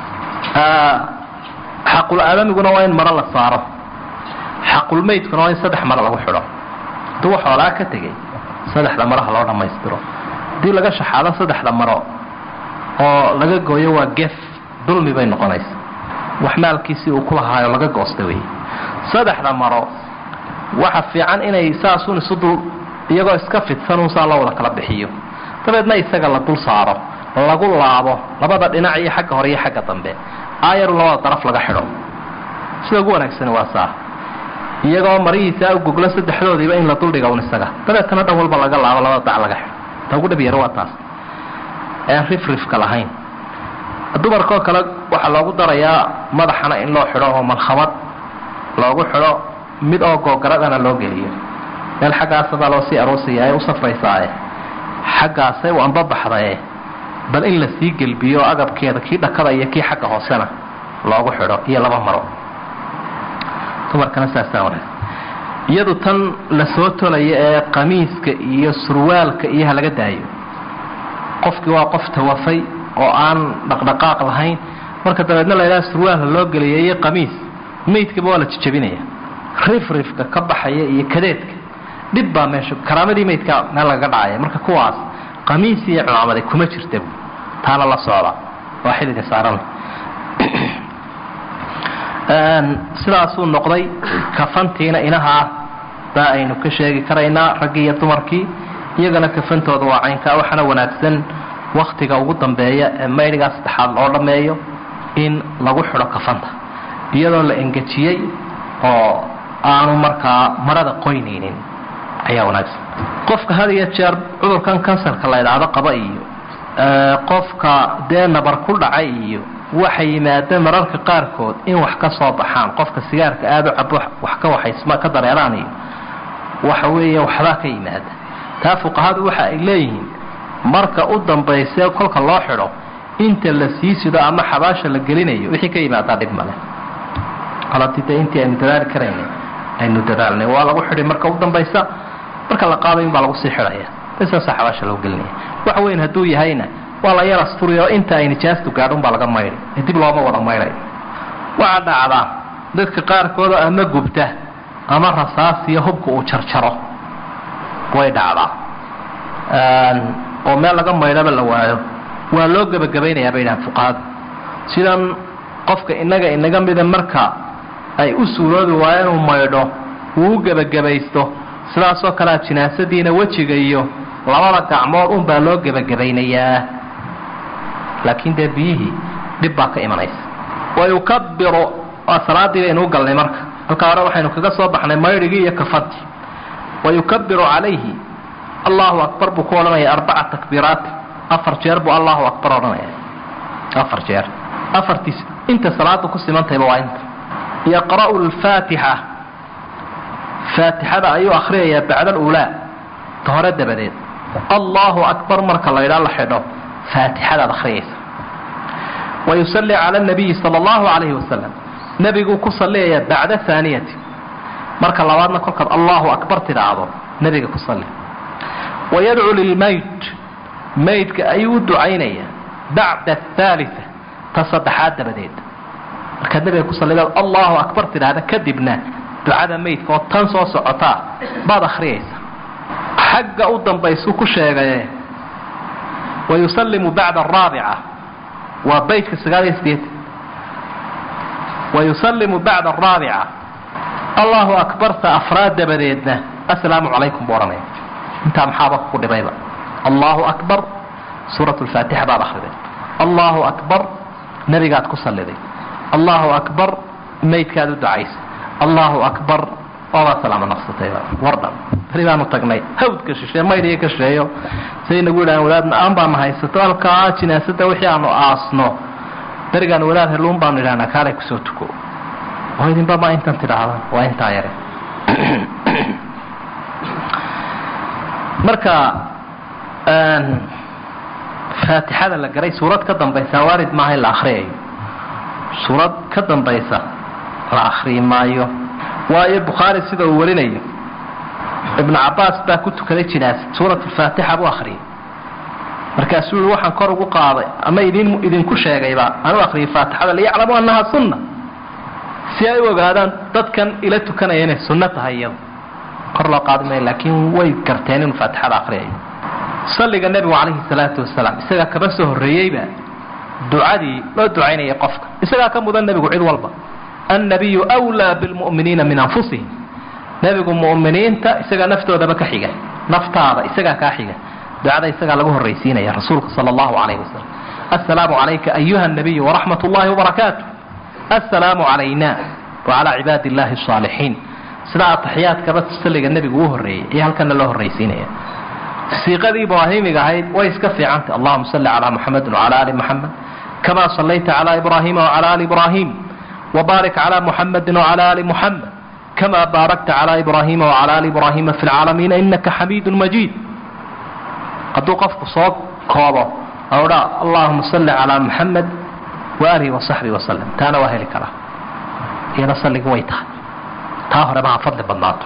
xaqul aadamiguna waa in maro la saaro xaqulmaydkuna waa in saddex maro lagu xidho hadduu xoolaa ka tegay saddexda maraha loo dhammaystiro haddii laga shaxaado saddexda maro oo laga gooyo waa gef dulmi bay noqonaysa wax maalkiisii uu ku lahaayo laga goosta wey saddexda maro waxa fiican inay saasun isu dul iyagoo iska fidsan un saa loo wada kala bixiyo dabeedna isaga la dul saaro lagu laabo labada dhinac iyo xagga hore iyo xagga dambe aayaru labada daraf laga xidho sida ugu wanaagsani waa saa iyagoo marihiisa u goglo saddexdoodiiba in la duldhiga un isaga dabeetana dhan walba laga laabo labada dac laga xidho ta ugu dhab yaro waa taas ean rifrifka lahayn dumarkoo kale waxaa loogu darayaa madaxana in loo xidho oo malkhamad loogu xidho mid oo googaradana loo geliyo meel xaggaasabaa loo sii aroosaya ee u safraysaaye xaggaasay u ambabaxdae bal in la sii gelbiyo agabkeeda kii dhakada iyo kii xagga hoosena loogu xidho iyo laba maro dumarkana saasaa wanaagsan iyadu tan la soo tolaya ee qamiiska iyo surwaalka iyo ha laga daayo qofkii waa qof tawafay oo aan dhaqdhaqaaq lahayn marka dabeedna la ydhaha surwaalha loo geliyay iyo qamiis maydkaba waa la jijabinaya rifrifka ka baxaya iyo kadeedka dhib baa meesha karaamadii maydka meel lagaga dhacaya marka kuwaas qamiis iyo cumaamada kuma jirta taana la socda waa xilliga saaran sidaasuu noqday kafantiina inahaa baa aynu ka sheegi karaynaa raggii iyo dumarkii iyagana kafantooda waa caynkaa waxaana wanaagsan waktiga ugu dambeeya ee maydhigaa saddexaad loo dhammeeyo in lagu xidho kafanta iyadoo la engejiyey oo aanu markaa marada qoynaynin ayaa wanaagsan qofka had iyo jeer cudurkan kansarka la idhaahdo qaba iyo qofka dee nabar ku dhacay iyo waxay yimaadeen mararka qaarkood in wax ka soo baxaan qofka sigaarka aada u cabo wax ka waxaysma ka dareeraan iyo waxa weeye waxbaa ka yimaada taa fuqahadu waxa ay leeyihiin marka u dambayse kolka loo xidho inta la sii sido ama xabaasha la gelinayo wixii ka yimaadaa dhib male alatide intii aynu dadaali karayna aynu dadaalnay waa lagu xidhay marka u dambaysa marka la qaaday in baa lagu sii xidhaya saasa xabaasha loo gelinaya wax weyn hadduu yahayna waa la yar asturiya oo inta ay nijaastu gaadhun baa laga maydhay ee dib looma wada maydhay waxaa dhacdaa dadka qaarkooda ama gubta ama rasaasiyo hubka uu jarjaro way dhacdaa oo meel laga maydhaba la waayo waa loo gebagabaynayaa bay dhahaan fuqahadu sidan qofka innaga inaga mida marka ay u suuroobi waayo inuu maydho uu u gebagabaysto sidaasoo kalea jinaasadiina wejiga iyo labada gacmood un baa loo gebagabaynayaa laakiin dee biyihii dhib baa ka imanaysa wayukabiru waa salaadii baynu u galnay marka halkaa hore waxaynu kaga soo baxnay maydhigii iyo kafantii wayukabiru calayhi allahu akbar buu ku odhanaya arbaca takbiiraat afar jeer buu allahu akbar odhanaya afar jeer afartiis inta salaada ku simantayba waa inta yaqra'u lfaatixa faatixada ayuu akhriyayaa bacda aluulaa ta hore dabadeed allahu akbar marka la ydhaa la xidho faatixadaad akhriyaysa wayusalli cala nabiyi sala allahu calayhi wasalam nebiguu ku salliyayaa bacda haaniyati marka labaadna kolkaad allahu akbar tidhaahdo nebiga ku salli wayadcu lilmayt maydka ayuu u ducaynaya bacda athaalita ta saddexaad dabadeed markaad nebiga ku sallidaad allahu akbar tidhaahda kadibna ducada maydka oo tan soo socotaa baad akhriyaysa xagga u dambaysuu ku sheegaye wayusalimu bacda araabica waa baytka sagaal iyo sideetan wayusalimu bacda araabica allahu akbarta afraad dabadeedna assalaamu calaykum buu odhanaya intaa maxaaba ku dhibayba allahu akbar suurat lfaatixa baad akhriday allahu akbar nebigaad ku salliday allahu akbar maydkaad u ducaysa allahu akbar oobaad salaamo naqsatay wardhan beri baanu tagnay hawdka shisheeye maydhiyo ka shisheeyo say nagu yidhahan wadaadna aan baana haysato halkaa jinaasada wixii aanu aasno berigaan wadaad heluun baanu idhahnaa kaalay kusoo tuko oo idinba ma intan tidhaahda waa intaa yare marka faatixada la garay suurad ka dambaysa waarid maaha in la akriyayo suurad ka dambaysa la akriyi maayo waayo bukhaari sida uu warinayo ibnu cabaas baa ku tukaday jinaasa suurat alfaatixa buu akriyay markaasuu yihi waxaan kor ugu qaaday ama idin idinku sheegayba anu akriyay faatixada liyaclamu annaha sunna si ay u ogaadaan dadkan ila tukanaya inay sunno tahay iyado kor loo qaadi maayo laakiin way garteen inuu faatixada akriyayo salliga nebigu calayhi salaatu wasalaam isagaa kaba soo horreeyeyba ducadii loo ducaynayay qofka isagaa ka mudan nebigu cid walba annabiyu wlaa bilmu'miniina min anfusihim nebigu mu'miniinta isagaa naftoodaba ka xiga naftaada isagaa kaa xiga ducada isagaa lagu horraysiinaya rasuulka sala allahu calayhi wasalam assalaamu calayka ayuha nabiyu waraxmat ullahi wabarakaatu assalaamu calayna wacalaa cibaadi illahi asaalixiin sidaa ataxiyaadkaba salliga nebigu u horreeyey iyo halkana loo horraysiinaya siiqadii ibraahimiga ahayd way iska fiicantay allahuma salli calaa muxamedin wacala ali muxamed kama sallayta calaa ibraahiima wacala ali ibraahim wbaarik calaa muxamedi wacala ali muxamed kama baarakta calaa ibraahiima wacala ali ibraahiima fi lcaalamiina inaka xamiidu majiid hadduu qofku soo koobo odha allahuma salli calaa muxamed waalihi wasaxbihi wasalam taana waa heli karaa iyada salligi way tahay taa horeba ha fadli badnaato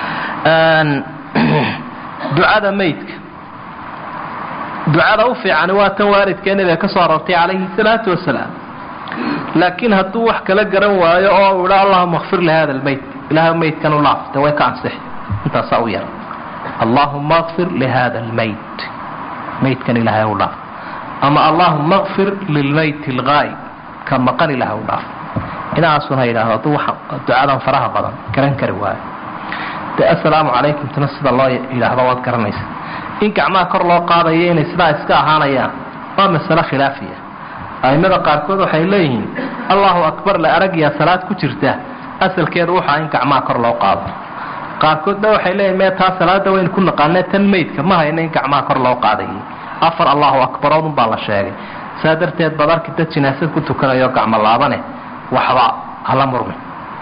ducada maydka ducada u fiicani waa tan waalidkee nabiga ka soo aroortay calayhi salaatu wasalaam laakiin hadduu wax kala garan waayo oo uu idha allahuma kfir lihada lmayt ilahay maydkan u laaf de way ka ansixi intaasaa u yar allahuma kfir lihada lmayt maydkan ilahay u dhaaf ama allahuma kfir lilmayt algaayb ka maqan ilahay u dhaaf inaasuna yidhaahdo hadduu ducadan faraha badan garan kari waayo de assalaamu calaykum tuna sida loo yidhaahdo waad garanaysa in gacmaha kor loo qaadayo inay sidaa iska ahaanayaan waa masalo khilaafiya aimada qaarkood waxay leeyihiin allahu akbar la aragyaa salaad ku jirta asalkeedu waxaa in gacmaha kor loo qaado qaarkoodna waxay leeyihin mee taa salaada waynu ku naqaanee tan maydka ma hayna in gacmaha kor loo qaadayay afar allahu akbaroodun baa la sheegay saa darteed baad arki dad jinaasad ku tukanayo gacmo laabane waxba hala murmi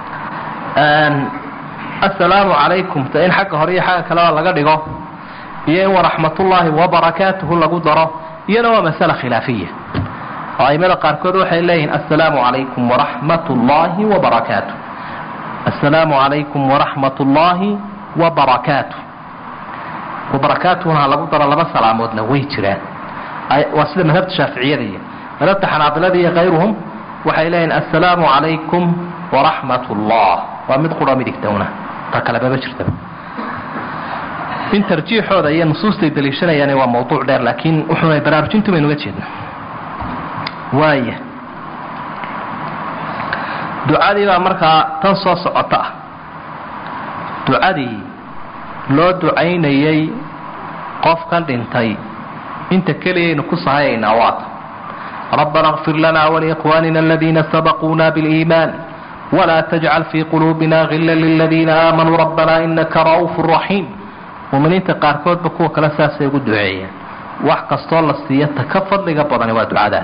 assalaamu calaykum ta in xagga hore iyo xagga kaleba laga dhigo iyo in waraxmatullaahi wabarakaatuhu lagu daro iyana waa masala khilaafiya oo aimada qaarkood waxay leeyihiin assalaamu calaykum waraxmat ullaahi wabarakaatu assalaamu calaykum waraxmat ullaahi wabarakaatu wabarakaatuhuna ha lagu daro laba salaamoodna way jiraan waa sida madhabta shaaficiyada iyo madhabta xanaabilada iyo kayruhum waxay leeyihiin assalaamu calaykum waraxmat ullah waa mid qura midigtowna ta kale maba jirtaba in tarjiixooda iyo nusuustay daliishanayaan waa mawduuc dheer laakiin wuxuuna baraarujintu baynu uga jeedna waaya ducadii baa markaa tan soo socota ah ducadii loo ducaynayay qofkan dhintay inta keliyaynu ku sahayaynaa waata rabbana اغfir lana wliikhwanina aladiina sabaquuna biاliiman wla tajcal fii quluubina gila liladiina aamanuu rabbana inaka ra'uuf raxiim muminiinta qaarkoodba kuwa kale saasay ugu duceeyeen wax kastoo la siiya ta ka fadliga badani waa ducadaa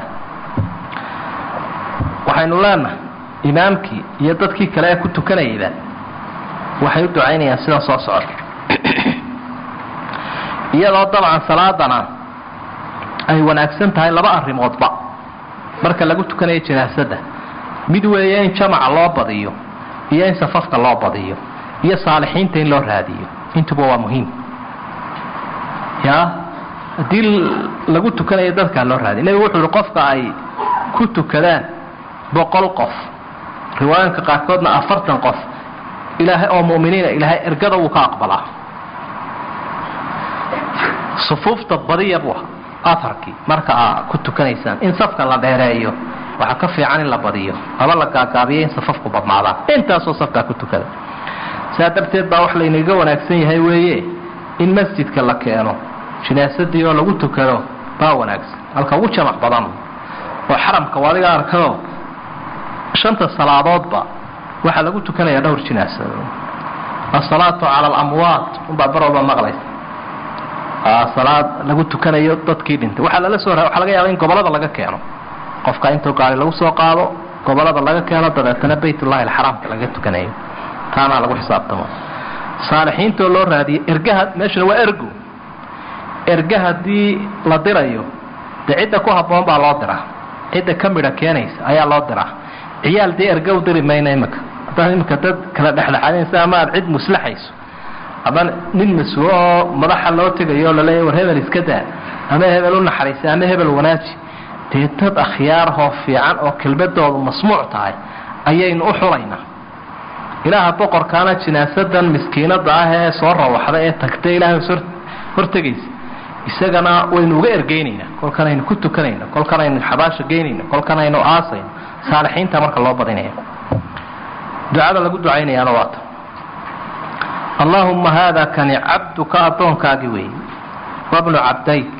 waxaynu leenahay imaamkii iyo dadkii kale ee ku tukanayayba waxay u ducaynayaan sidan soo socota iyadoo dabcan salaadana ay wanaagsan tahay laba arrimoodba marka lagu tukanayo janaasada mid weeye in jamaca loo badiyo iyo in safafka loo badiyo iyo saalixiinta in loo raadiyo intuba waa muhiim ya haddii lagu tukanayo dadkaa loo raadiyo nebigu wuxuu ihi qofka ay ku tukadaan boqol qof riwaayanka qaarkoodna afartan qof ilaahay oo mu'miniina ilaahay ergada wuu ka aqbalaa sufuufta badiya buu aharkii marka aa ku tukanaysaan in safka la dheereeyo waxaa ka fiican in la badiyo aba la gaagaabiyo in safafku badnaadaan intaasoo safkaa ku tukada saa darteed baa wax laynaga wanaagsan yahay weeye in masjidka la keeno jinaasadii oo lagu tukado baa wanaagsan halka ugu jamac badan oo xaramka adiga arkado shanta salaadoodba waxaa lagu tukanayaa dhowr jinaasa asalaatu cala alamwaat unbaa barooba maqlaysa salaad lagu tukanayo dadkii dhintay waxaa lala soo waxaa laga yaaba in gobolada laga keeno qofka intuu gaari lagu soo qaado gobolada laga keeno dabeetana baytullahi alxaraamka laga tukanayo taanaa lagu xisaabtamo saalixiintoo loo raadiyo ergaha meeshuna waa ergo erga haddii la dirayo dee cidda ku habboon baa loo diraa cidda ka midha keenaysa ayaa loo diraa ciyaal dee erga u diri mayna imika haddaad imika dad kala dhexdhexaadinaysa ama aad cid muslaxayso ama nin mas-uul oo madaxa loo tegayo oo laleeya war hebel iska daa ama hebel u naxariisa ama hebel wanaaji dee dad akhyaarahoo fiican oo kelbadoodu masmuuc tahay ayaynu u xulaynaa ilaaha boqorkaana jinaasadan miskiinada ah ee soo rawaxda ee tagta ilaahay hortegaysa isagana waynu uga ergeynaynaa kolkan aynu ku tukanayno kolkan aynu xabaasha geynayno kolkan aynu aasayno saalixiinta marka loo badinaya ducada lagu ducaynayaana waata allaahumma haada kani cabduka addoonkaagi wey wabnu cabdayk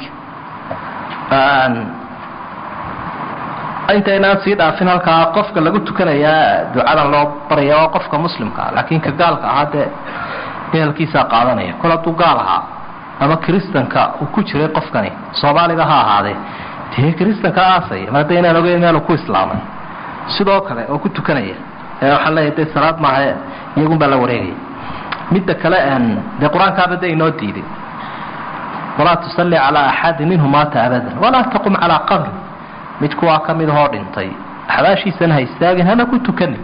intaynaan sii dhaafin halkaa qofka lagu tukanayaa ducadan loo baraya waa qofka muslimka laakiin ka gaalka ahaa dee ehelkiisaa qaadanaya kol hadduu gaal ahaa ama kristanka uu ku jiray qofkani soomaaliga ha ahaadee dee kristanka aasaya mar hadda inaan ogeyn meel uu ku islaamay sidoo kale oo ku tukanaya ee waxaan leeyahay dee salaad maaha iyagun baa la wareegaya midda kale dee qur-aankaaba de inoo diiday walaa tusalli calaa axadin minhu maata abadan walaa taqum calaa qabri mid kuwaa ka mid ahoo dhintay xabaashiisana ha istaagin hana ku tukanin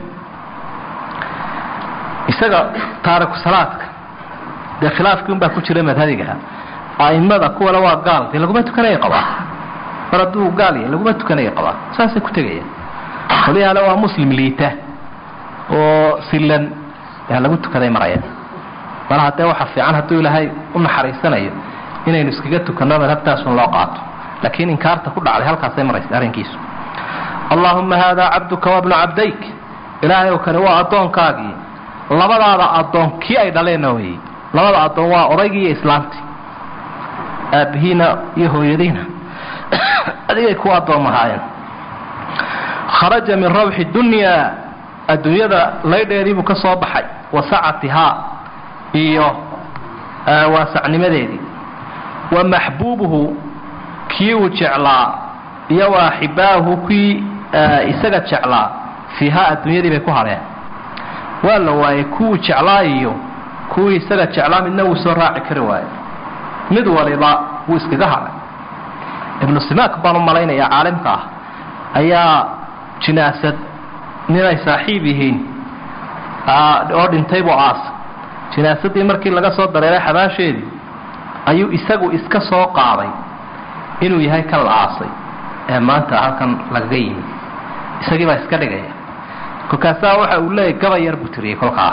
isaga taariku salaadka dee khilaafkii un baa ku jira madhadigaha aimada kuwana waa gaal dee laguma tukanaya qabaa mar hadduu gaal yahay laguma tukanaya qabaa saasay ku tegaya qolyahaale waa muslim liita oo silan yaa lagu tukaday maraya mar haddee waxa fiican hadduu ilaahay u naxariisanayo inaynu iskaga tukanno madhabtaasun loo qaato laakiin inkaarta ku dhacday halkaasay maraysa arrinkiisu allaahumma haadaa cabduka wabnu cabdayk ilaahay oo kani waa addoonkaagii labadaada addoon kii ay dhaleenna weyey labada addoon waa odaygii iyo islaamtii aabbihiina iyo hooyadiina adigay ku addoommahaayeen kharaja min rawxi dunyaa adduunyada laydheedii buu ka soo baxay wa sacatihaa iyo waasacnimadeedii wa maxbuubuhu kii uu jeclaa iyo wa axibaahu kii isaga jeclaa fiihaa adduunyadii bay ku hadheen waa la waayey kuwuu jeclaa iyo kuwii isaga jeclaa midna wuu soo raaci kari waaye mid waliba wuu iskaga hadhay ibnu simaak baan u malaynayaa caalimka ah ayaa jinaasad ninay saaxiib yihiin oo dhintay buu aas jinaasadii markii laga soo dareeray xabaasheedii ayuu isagu iska soo qaaday inuu yahay kan la aasay ee maanta halkan lagaga yimi isagii baa iska dhigaya kolkaasaa waxa uu leeyahy gabay yar buu tiriyey kolkaa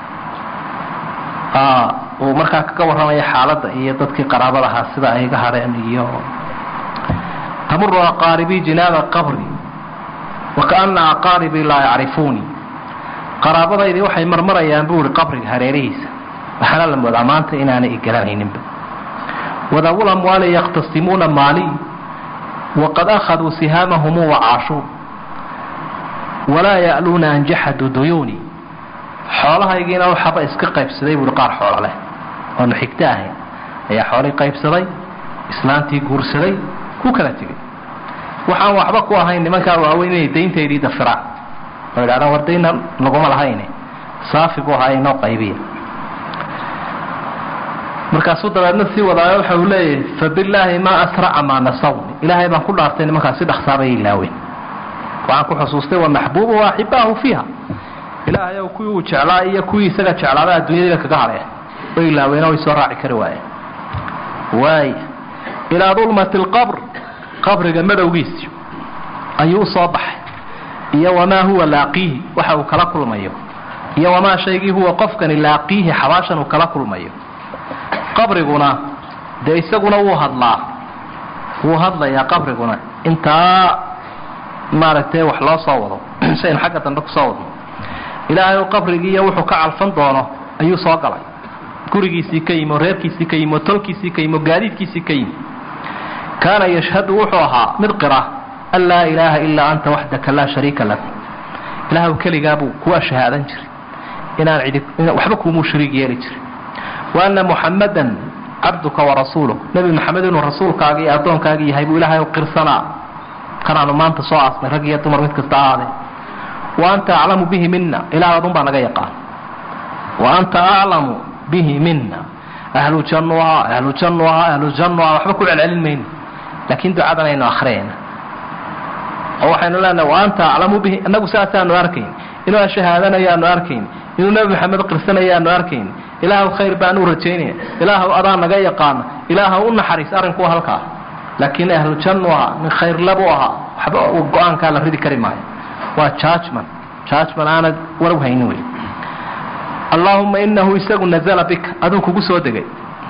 uu markaa kaga warramaya xaaladda iyo dadkii qaraabadahaa sida ay ga hadheen iyo tamuru aqaaribii jinaaba qabri wakaana aqaaribii laa yacrifuunii qaraabadaydii waxay marmarayaan buu ihi qabriga hareerihiisa waxaana la moodaa maanta inaanay igaranayninba wadaawul amwaali yakhtasimuuna maali waqad akhaduu sihaamahum wacaashuu walaa ya'luuna an jaxaduu duyuuni xoolahaygiina waxaba iska qaybsaday buuhi qaar xoolo leh oonu xigto ahayn ayaa xoolii qaybsaday islaantii guursaday ku kala tegay waxaan waxba ku ahayn nimankaa waaweyn inay dayntaydii dafiraan oo idhahdaan war dayna laguma lahayne saafi buu ahaa inoo qaybiya markaasuu dabeedna sii wadaayo waxa uu leeyahay fabillaahi maa asraca maa nasawni ilaahay baan ku dhaartay nimankaas si dhaqsaabay ilaaween waxaan ku xusuustay wa maxbuubu wa axibaahu fiiha ilaahay ow kuwii uu jeclaa iyo kuwii isaga jeclaaba adduunyadiiba kaga hadheen way ilaaween oo way soo raaci kari waayeen waaya ilaa dulmati alqabr qabriga madowgiisi ayuu u soo baxay iyo wamaa huwa laaqiihi waxa uu kala kulmayo iyo wamaa shaygii huwa qofkani laaqiihi xabaashan uu kala kulmayo qabriguna dee isaguna wuu hadlaa wuu hadlayaa qabriguna intaa maaragtay wax loo soo wado si aynu xagga dambe kusoo wadno ilaahay u qabrigiiyo wuxuu ka calfan doono ayuu soo galay gurigiisii ka yimi oo reerkiisii ka yimi oo tolkiisii ka yimi oo gaadiidkiisii ka yimi kaana yashhadu wuxuu ahaa mid qira an laa ilaaha ilaa anta waxdaka laa shariika lak ilaahw keligaabuu kuwa shahaadan jiray inaan cidi waxba kuumuu shariig yeeli jiray wa anna muxammadan cabduka warasuuluk nebi maxamed inuu rasuulkaaga iyo addoonkaaga yahay buu ilaahay qirsanaa kanaanu maanta soo aasnay rag iyo dumar mid kasta ahaadee wa anta aclamu bihi mina ilaah adun baa naga yaqaan wa anta aclamu bihi mina ahlu jannu ahaa ahlu jannu ahaa ahlu jannu ahaa waxba ku celcelin mayno laakiin ducadan aynu akhriyayna oo waxaynu leenahay wa anta aclamu bihi inagu saasaanu arkayn inuu shahaadanayaanu arkayn inuu nebi maxamed qirsanayaanu arkayn ilaahw khayr baan u rajaynaya ilaahw adaa naga yaqaana ilaahw u naxariis arrinku halkaa laakiin ahlu jannu ahaa min khayrlabu ahaa waxba go-aankaa la ridi kari maayo waa judgment judgment aanad warow haynin wey allaahuma inahu isagu nazala bika aduu kugu soo degay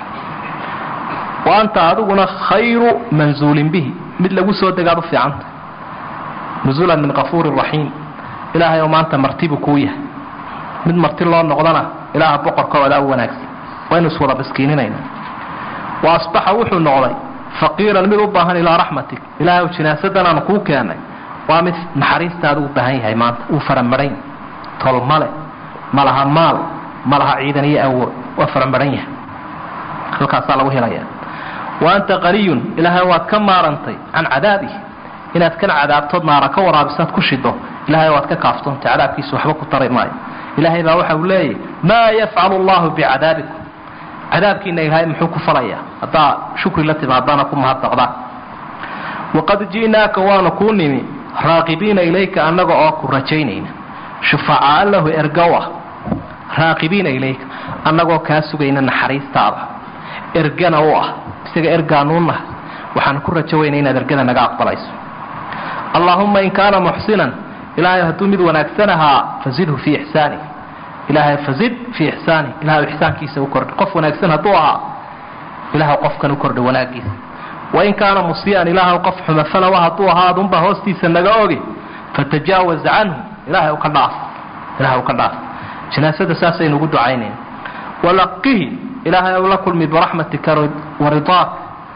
wa anta adiguna khayru manzuulin bihi mid lagu soo degaad u fiicanta nuzulan min kafuuri raxiim ilaahay oo maanta martibu kuu yahay mid marti loo noqdana ilaaha boqorkoodaa u wanaagsan waynu iswada baskiininayna wa asbaxa wuxuu noqday faqiiran mid u baahan ilaa raxmatik ilaahay jinaasadan aan kuu keenay waa mid naxariistaada u baahan yahay maanta uu faramarayn tolmale malaha maal malaha ciidan iyo awood waa farambaran yahay halkaasaa lagu helaya wa anta qaniyun ilaahay waad ka maarantay can cadaabihi inaad kan cadaabtood naara ka waraabisaad ku shido ilahay waad ka kaaftoontay cadaabkiisa waxba ku tari maayo ilaahay baa waxa uu leeyahy maa yafcalu allahu bicadaabikum cadaabkiina ilaahay muxuu ku falayaa haddaa shukri la timaadana ku mahadnaqdaan waqad ji'naaka waanu kuu nimi raaqibiina ilayka annaga oo ku rajaynayna shufacaa lahu ergow ah raaqibiina ilayka annagoo kaa sugayna naxariistaada ergana u ah isaga ergaanuunah waxaan ku rajo weyna inaad ergada naga aqbalayso allaahumma in kaana muxsinan ilaahay hadduu mid wanaagsan ahaa fazidhu fii ixsaani ilaahay fazid fii ixsaani ilahay ixsaankiisa u kordha qof wanaagsan hadduu ahaa ilahay qofkan u kordha wanaagiisa wain kaana musii'an ilaahay qof xumafalowa hadduu ahaa adunbaa hoostiisa naga ogi fatajaawaz canhu ilaahay u ka dhaaf ilahay u ka dhaaf janaasada saasaynu ugu ducaynayna walaqihi ilaahay ou la kulmi biraxmatika waridaak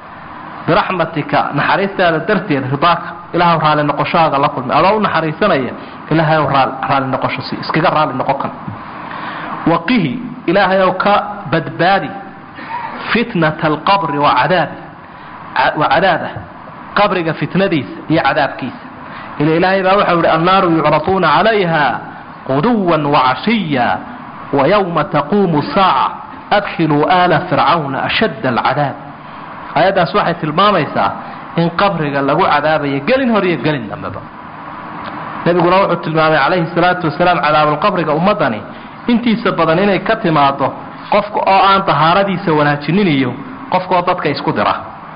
biraxmatika naxariistaada darteed ridaaka ilaahw raali noqoshahaaga la kulmi adoo u naxariisanaya ilaahay ow raali noqosho si iskaga raali noqon kan waqihi ilaahay ow ka badbaadi fitnata alqabri wacadaabi wa cadaabah qabriga fitnadiisa iyo cadaabkiisa ila ilaahay baa waxau ihi annaaru yucraduuna calayha quduwan wacashiya wayowma taquumu saaca adkhiluu aala fircawna ashadda alcadaab aayaddaas waxay tilmaamaysaa in qabriga lagu cadaabayo gelin hor iyo gelin dambeba nebiguna wuxuu tilmaamay calayhi salaatu wasalaam cadaabulqabriga ummaddani intiisa badan inay ka timaado qofka oo aan dahaaradiisa wanaajinin iyo qofkaoo dadka isku dira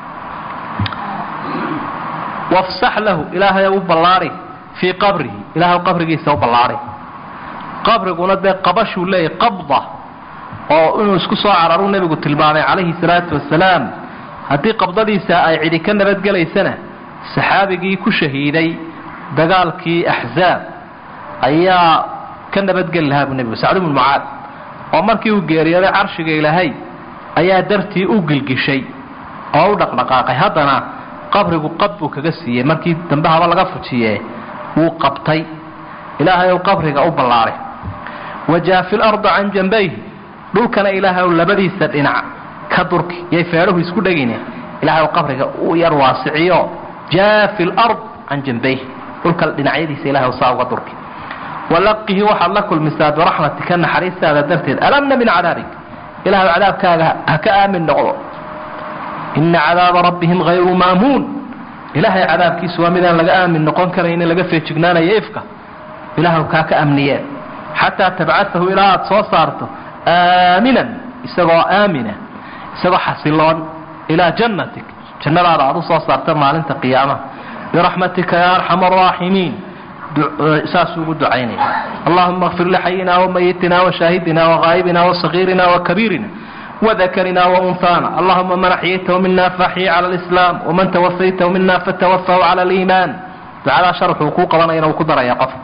wafsax lahu ilaahay u ballaari fii qabrihi ilahay qabrigiisa u ballaari qabriguna dee qabashuu leeyahy qabda oo inuu isku soo cararuu nebigu tilmaamay calayhi salaatu wasalaam haddii qabdadiisa ay cidi ka nabadgelaysana saxaabigii ku shahiiday dagaalkii axzaab ayaa ka nabadgeli lahaa buu nebigu sacd ibnu mucaad oo markii uu geeriyooday carshiga ilaahay ayaa dartii u gilgishay oo u dhaqdhaqaaqay haddana qabrigu qab buu kaga siiyey markii dambe haba laga fujiye wuu qabtay ilaahay ou qabriga u ballaaray wajaafi larda can jambayhi dhulkana ilaahay ou labadiisa dhinac ka durki yay feedhahu isku dhegine ilahay ou qabriga u yar waasiciyo jaafi lard can jambayhi dhulka dhinacyadiisa ilahay ou saa uga durki walaqihi waxaad la kulmisaa biraxmatika naxariistaada darteed alamna min cadaabik ilahay cadaabkaaga ha ka aamin noqdo ina cadaaba rabbihim hayru maamuun ilaahay cadaabkiisu waa midaan laga aamin noqon karaynin laga feejignaanayo ifka ilaahw kaa ka amniyeen xataa tabcasahu ilaa aada soo saarto aaminan isagoo aamina isagoo xasiloon ilaa jannatik jannadaada aad u soo saarta maalinta qiyaamaha biraxmatika ya arxama araaximiin saasuu ugu ducaynaya allahuma kfir lixayina wamayitina washaahidina wagaa'ibina wasagiirina wakabiirina وذكرنا وأنثانا اللهم من أحييته منا فأحيي على الإسلام ومن توفيته منا فتوفه على الإيمان تعالى شرح حقوق وانا وكدر يا قف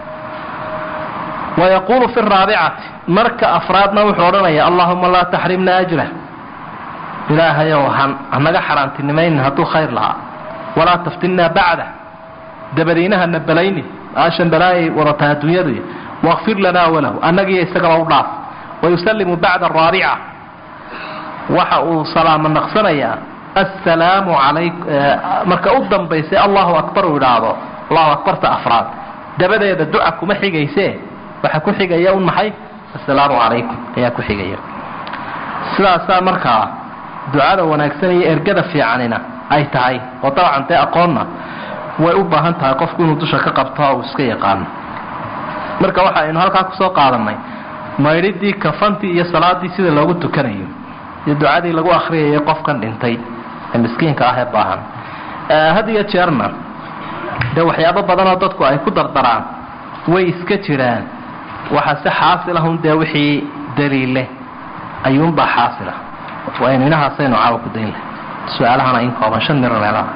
ويقول في الرابعة مرك أفرادنا وحورنا يا اللهم لا تحرمنا أجره إلهي وهن أنك حرمت النمين هدو خير لها ولا تفتنا بعده دبرينها النبلين aashan balaayay wadataa adduunyadu wakfir lanaa walahu annagiiyo isagaba u dhaaf wayusalimu bacda araabica waxa uu salaamo naqsanayaa assalaamu alay marka u dambaysay allahu akbar uu idhaahdo allahu akbarta afraad dabadeeda duca kuma xigayse waxa ku xigaya un maxay assalaamu calaykum ayaa ku xigaya sidaasaa markaa ducada wanaagsan iyo ergada fiicanina ay tahay oo dabcan dee aqoonna way u baahan tahay qofku inuu dusha ka qabto uu iska yaqaano marka waxa aynu halkaa kusoo qaadanay maydhidii kafantii iyo salaadii sida loogu tukanayo iyo ducadii lagu akriyayo qofkan dhintay ee miskiinka ah ee baahan had iyo jeerna dee waxyaabo badanoo dadku ay ku dardaraan way iska jiraan waxa si xaasilahun dee wixii daliile ayuunbaa xaasila waa inu inahaasaynu caawa ku dayn lahay su-aalahana in kooban shan miro meelaha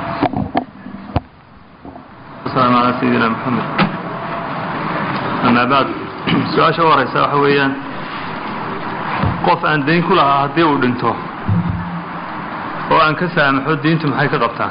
السلام على سيدنا محمد أما بعد su-aasha u horeysa waxa weeyaan qof aan dayn ku lahaa haddii uu dhinto oo aan ka saamaxo diintu maxay ka qabtaa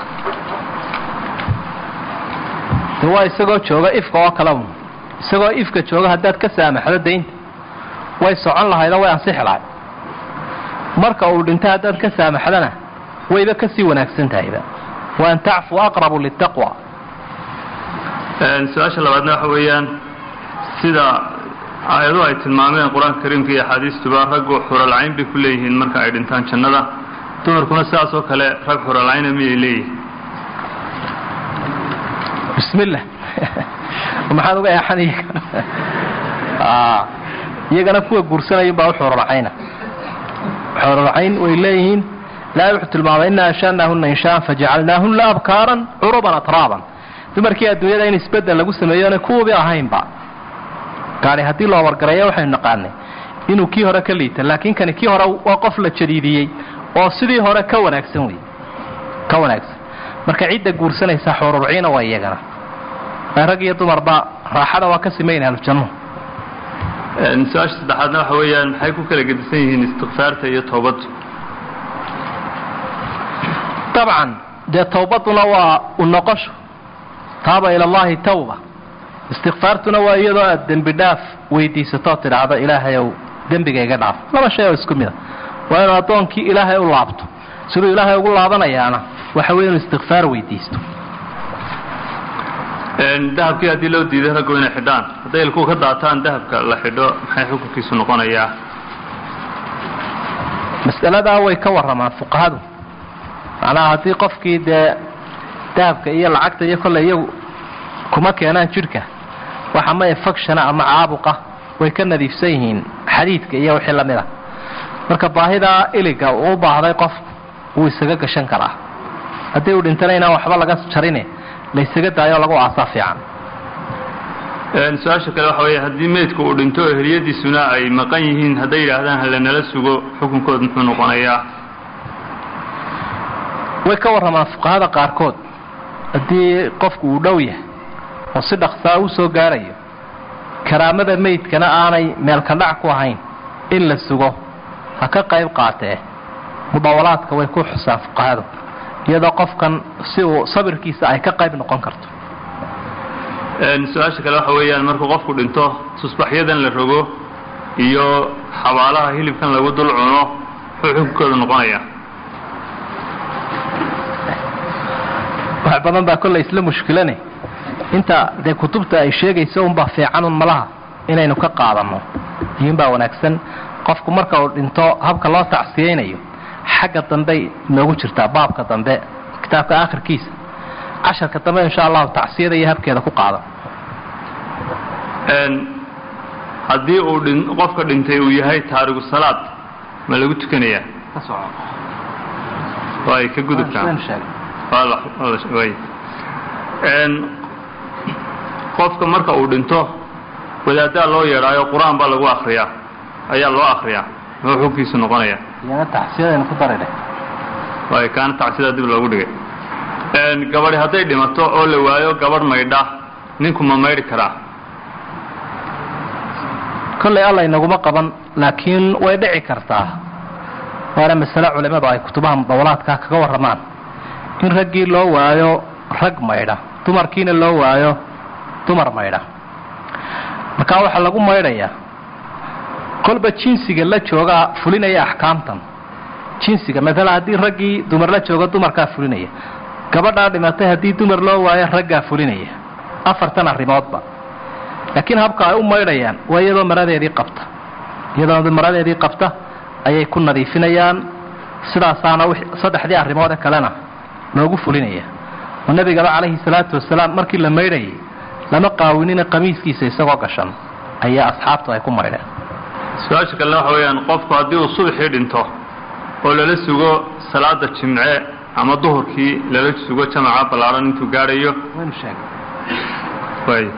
de waa isagoo jooga ifka oo kale un isagoo ifka jooga haddaad ka saamaxdo daynta way socon lahaydoo way ansixi lahayd marka uu dhinto haddaad ka saamaxdona wayba kasii wanaagsan tahayba wa an tacfu aqrabu litaqwa su-aasha labaadna waxa weeyaan sida aayadu ay tilmaameen qur-aanka kariimka iyo axaadiistuba raggu xuralcayn bay ku leeyihiin marka ay dhintaan jannada dumarkuna sidaas oo kale rag xuralcayna miyay leeyihiin bismillah maxaad uga eexan iyaga iyagana kuwa guursanayun baa u xuralcayna xuralcayn way leeyihiin ilaahay wuxuu tilmaamay ina anshaanaahuna inshaan fajacalnaahuna abkaaran curuban atraaban dumarkii adduunyada in isbedel lagu sameeyona kuwubi ahaynba gaari haddii loo wargareeyo waxaynu naqaanay inuu kii hore ka liita laakiin kani kii hore waa qof la jadiidiyey oo sidii hore ka wanaagsan wey ka wanaagsan marka cidda guursanaysa xururciina waa iyagana rag iyo dumarba raaxada waa ka simayn ahlujannuhu su-aasha saddexaadna waxa weeyaan maxay ku kala gedisan yihiin istikfaarta iyo toobaddu dabcan dee towbaduna waa u noqosho taaba ila allahi tawba istikfaartuna waa iyadoo aad dembi dhaaf weydiisatoo tidhaahdo ilaahayow dembiga iga dhaaf laba shay oo isku mid a waa inuu addoonkii ilaahay u laabto siduu ilaahay ugu laabanayaana waxa wey inuu istikfaar weydiisto dahabkii haddii loo diiday raggu inay xidhaan hadday ilkuu ka daataan dahabka la xidho maxay xukunkiisu noqonayaa mas'aladaa way ka warramaan fuqahadu macnaha haddii qofkii dee dahabka iyo lacagta iyo kolley iyagu kuma keenaan jidhka waxa maya fakshana ama caabuqa way ka nadiifsan yihiin xadiidka iyo wixii lamid a marka baahidaa iliga uu u baahday qof wuu isaga gashan karaa haddii uu dhintana inaan waxba laga jarine la ysaga daayo lagu aasaa fiican su-aasha kale waxa weeye haddii meydku uu dhinto oo heliyadiisuna ay maqan yihiin hadday yidhaahdaan halanala sugo xukunkood muxuu noqonayaa way ka warramaan fuqahada qaarkood haddii qofku uu dhow yahay oo si dhaqsaa u soo gaarayo karaamada meydkana aanay meelkadhac ku ahayn in la sugo ha ka qayb qaatee mudawalaadka way ku xusaan fuqahadu iyadoo qofkan si uu sabirkiisa ay ka qayb noqon karto su-aasha kale waxa weeyaan markuu qofku dhinto tusbaxyadan la rogo iyo xabaalaha hilibkan lagu dul cuno muxuu xukunkooda noqonayaa wax badan baa kolley isla mushkilane inta dee kutubta ay sheegayso unbaa fiicanun malaha inaynu ka qaadanno iyuunbaa wanaagsan qofku marka uu dhinto habka loo tacsiyaynayo xagga dambey noogu jirtaa baabka dambe kitaabka aakhirkiisa casharka dambe insha allahu tacsiyada iyo habkeeda ku qaadan haddii uu dhin qofka dhintay uu yahay taarigu salaad ma lagu tukanayaa way ka gudubtaa way qofka marka uu dhinto wadaaddaa loo yeedhaayo qur-aan baa lagu akriyaa ayaa loo akriyaa muxuu xukunkiisu noqonayaa iyana tacsiyadaynu ku daridhe way kaana tacsidaa dib loogu dhigay gabadhi hadday dhimato oo la waayo gabadh maydha ninku ma maydhi karaa kolley alla inaguma qaban laakiin way dhici kartaa waana masale culimmadu ay kutubaha mudawalaadkaa kaga warramaan in raggii loo waayo rag maydha dumarkiina loo waayo dumar maydha markaa waxaa lagu maydhayaa kolba jinsiga la joogaa fulinaya axkaamtan jinsiga maalan haddii raggii dumar la joogo dumarkaa fulinaya gabadhaa dhimatay haddii dumar loo waayo raggaa fulinaya afartan arrimoodba laakiin habka ay u maydhayaan waa iyadoo maradeedii qabta iyadoo maradeedii qabta ayay ku nadiifinayaan sidaasaana saddexdii arrimoode kalena loogu fulinaya oo nebigaba calayhi salaatu wasalaam markii la maydhayay lama qaawinina qamiiskiisa isagoo gashan ayaa asxaabtu ay ku maydheen su-aasha kalena waxa weeyaan qofku haddii uu subaxii dhinto oo lala sugo salaada jimce ama duhurkii lala sugo jamaca ballaadhan intuu gaadhayo way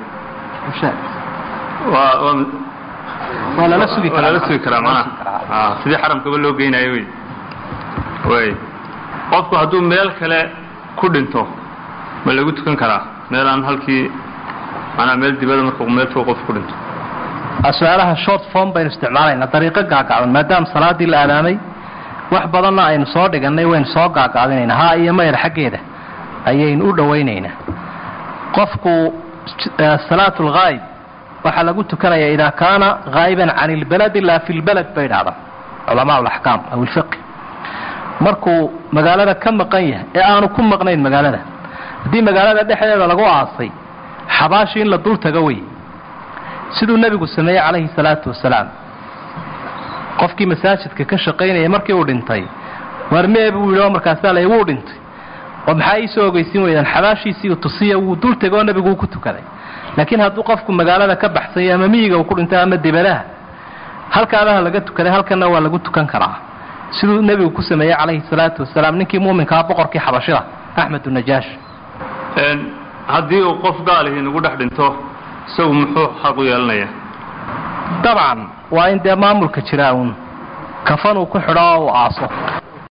waa waa waa lala sugi waa lala sugi karaa macnaha a sidii xaramkaba loo geynayo wey way qofku hadduu meel kale ku dhinto ma lagu tukan karaa meel aan halkii manaa meel dibada markuu meel fog qof ku dhinto su-aalaha short form baynu isticmaalayna dariiqo gaagaaban maadaama salaadii la aadaamay wax badanna aynu soo dhigannay waynu soo gaagaabinaynaa ha iyo mayr xaggeeda ayaynu u dhowaynaynaa qofku salaat lghaayib waxaa lagu tukanaya idaa kaana haa'iban can ilbaladi laa fi lbalad bay dhahdan culamaa laxkaam aw ilfiqi markuu magaalada ka maqan yahay ee aanu ku maqnayn magaalada haddii magaalada dhexdeeda lagu aasay xabaashi in la dul tago wey siduu nebigu sameeyey calayhi salaatu wasalaam qofkii masaajidka ka shaqaynaya markii uu dhintay waarmee buu yidhi oo markaasaa la wuu dhintay oo maxaa iisoo ogeysin weydaan xabaashiisii tusiya wuu dul tegoo nebigu ku tukaday laakiin hadduu qofku magaalada ka baxsanya ama miyiga uu ku dhintay ama dibadaha halkaadaha laga tukaday halkanna waa lagu tukan karaa siduu nebigu ku sameeyey calayhi salaatu wasalaam ninkii muuminkaa boqorkii xabashida axmedu najaash haddii uu qof gaalihi nagu dhex dhinto isagu muxuu xaq u yeelanaya dabcan waa in dee maamulka jiraa uun kafan uu ku xidho oo uu aaso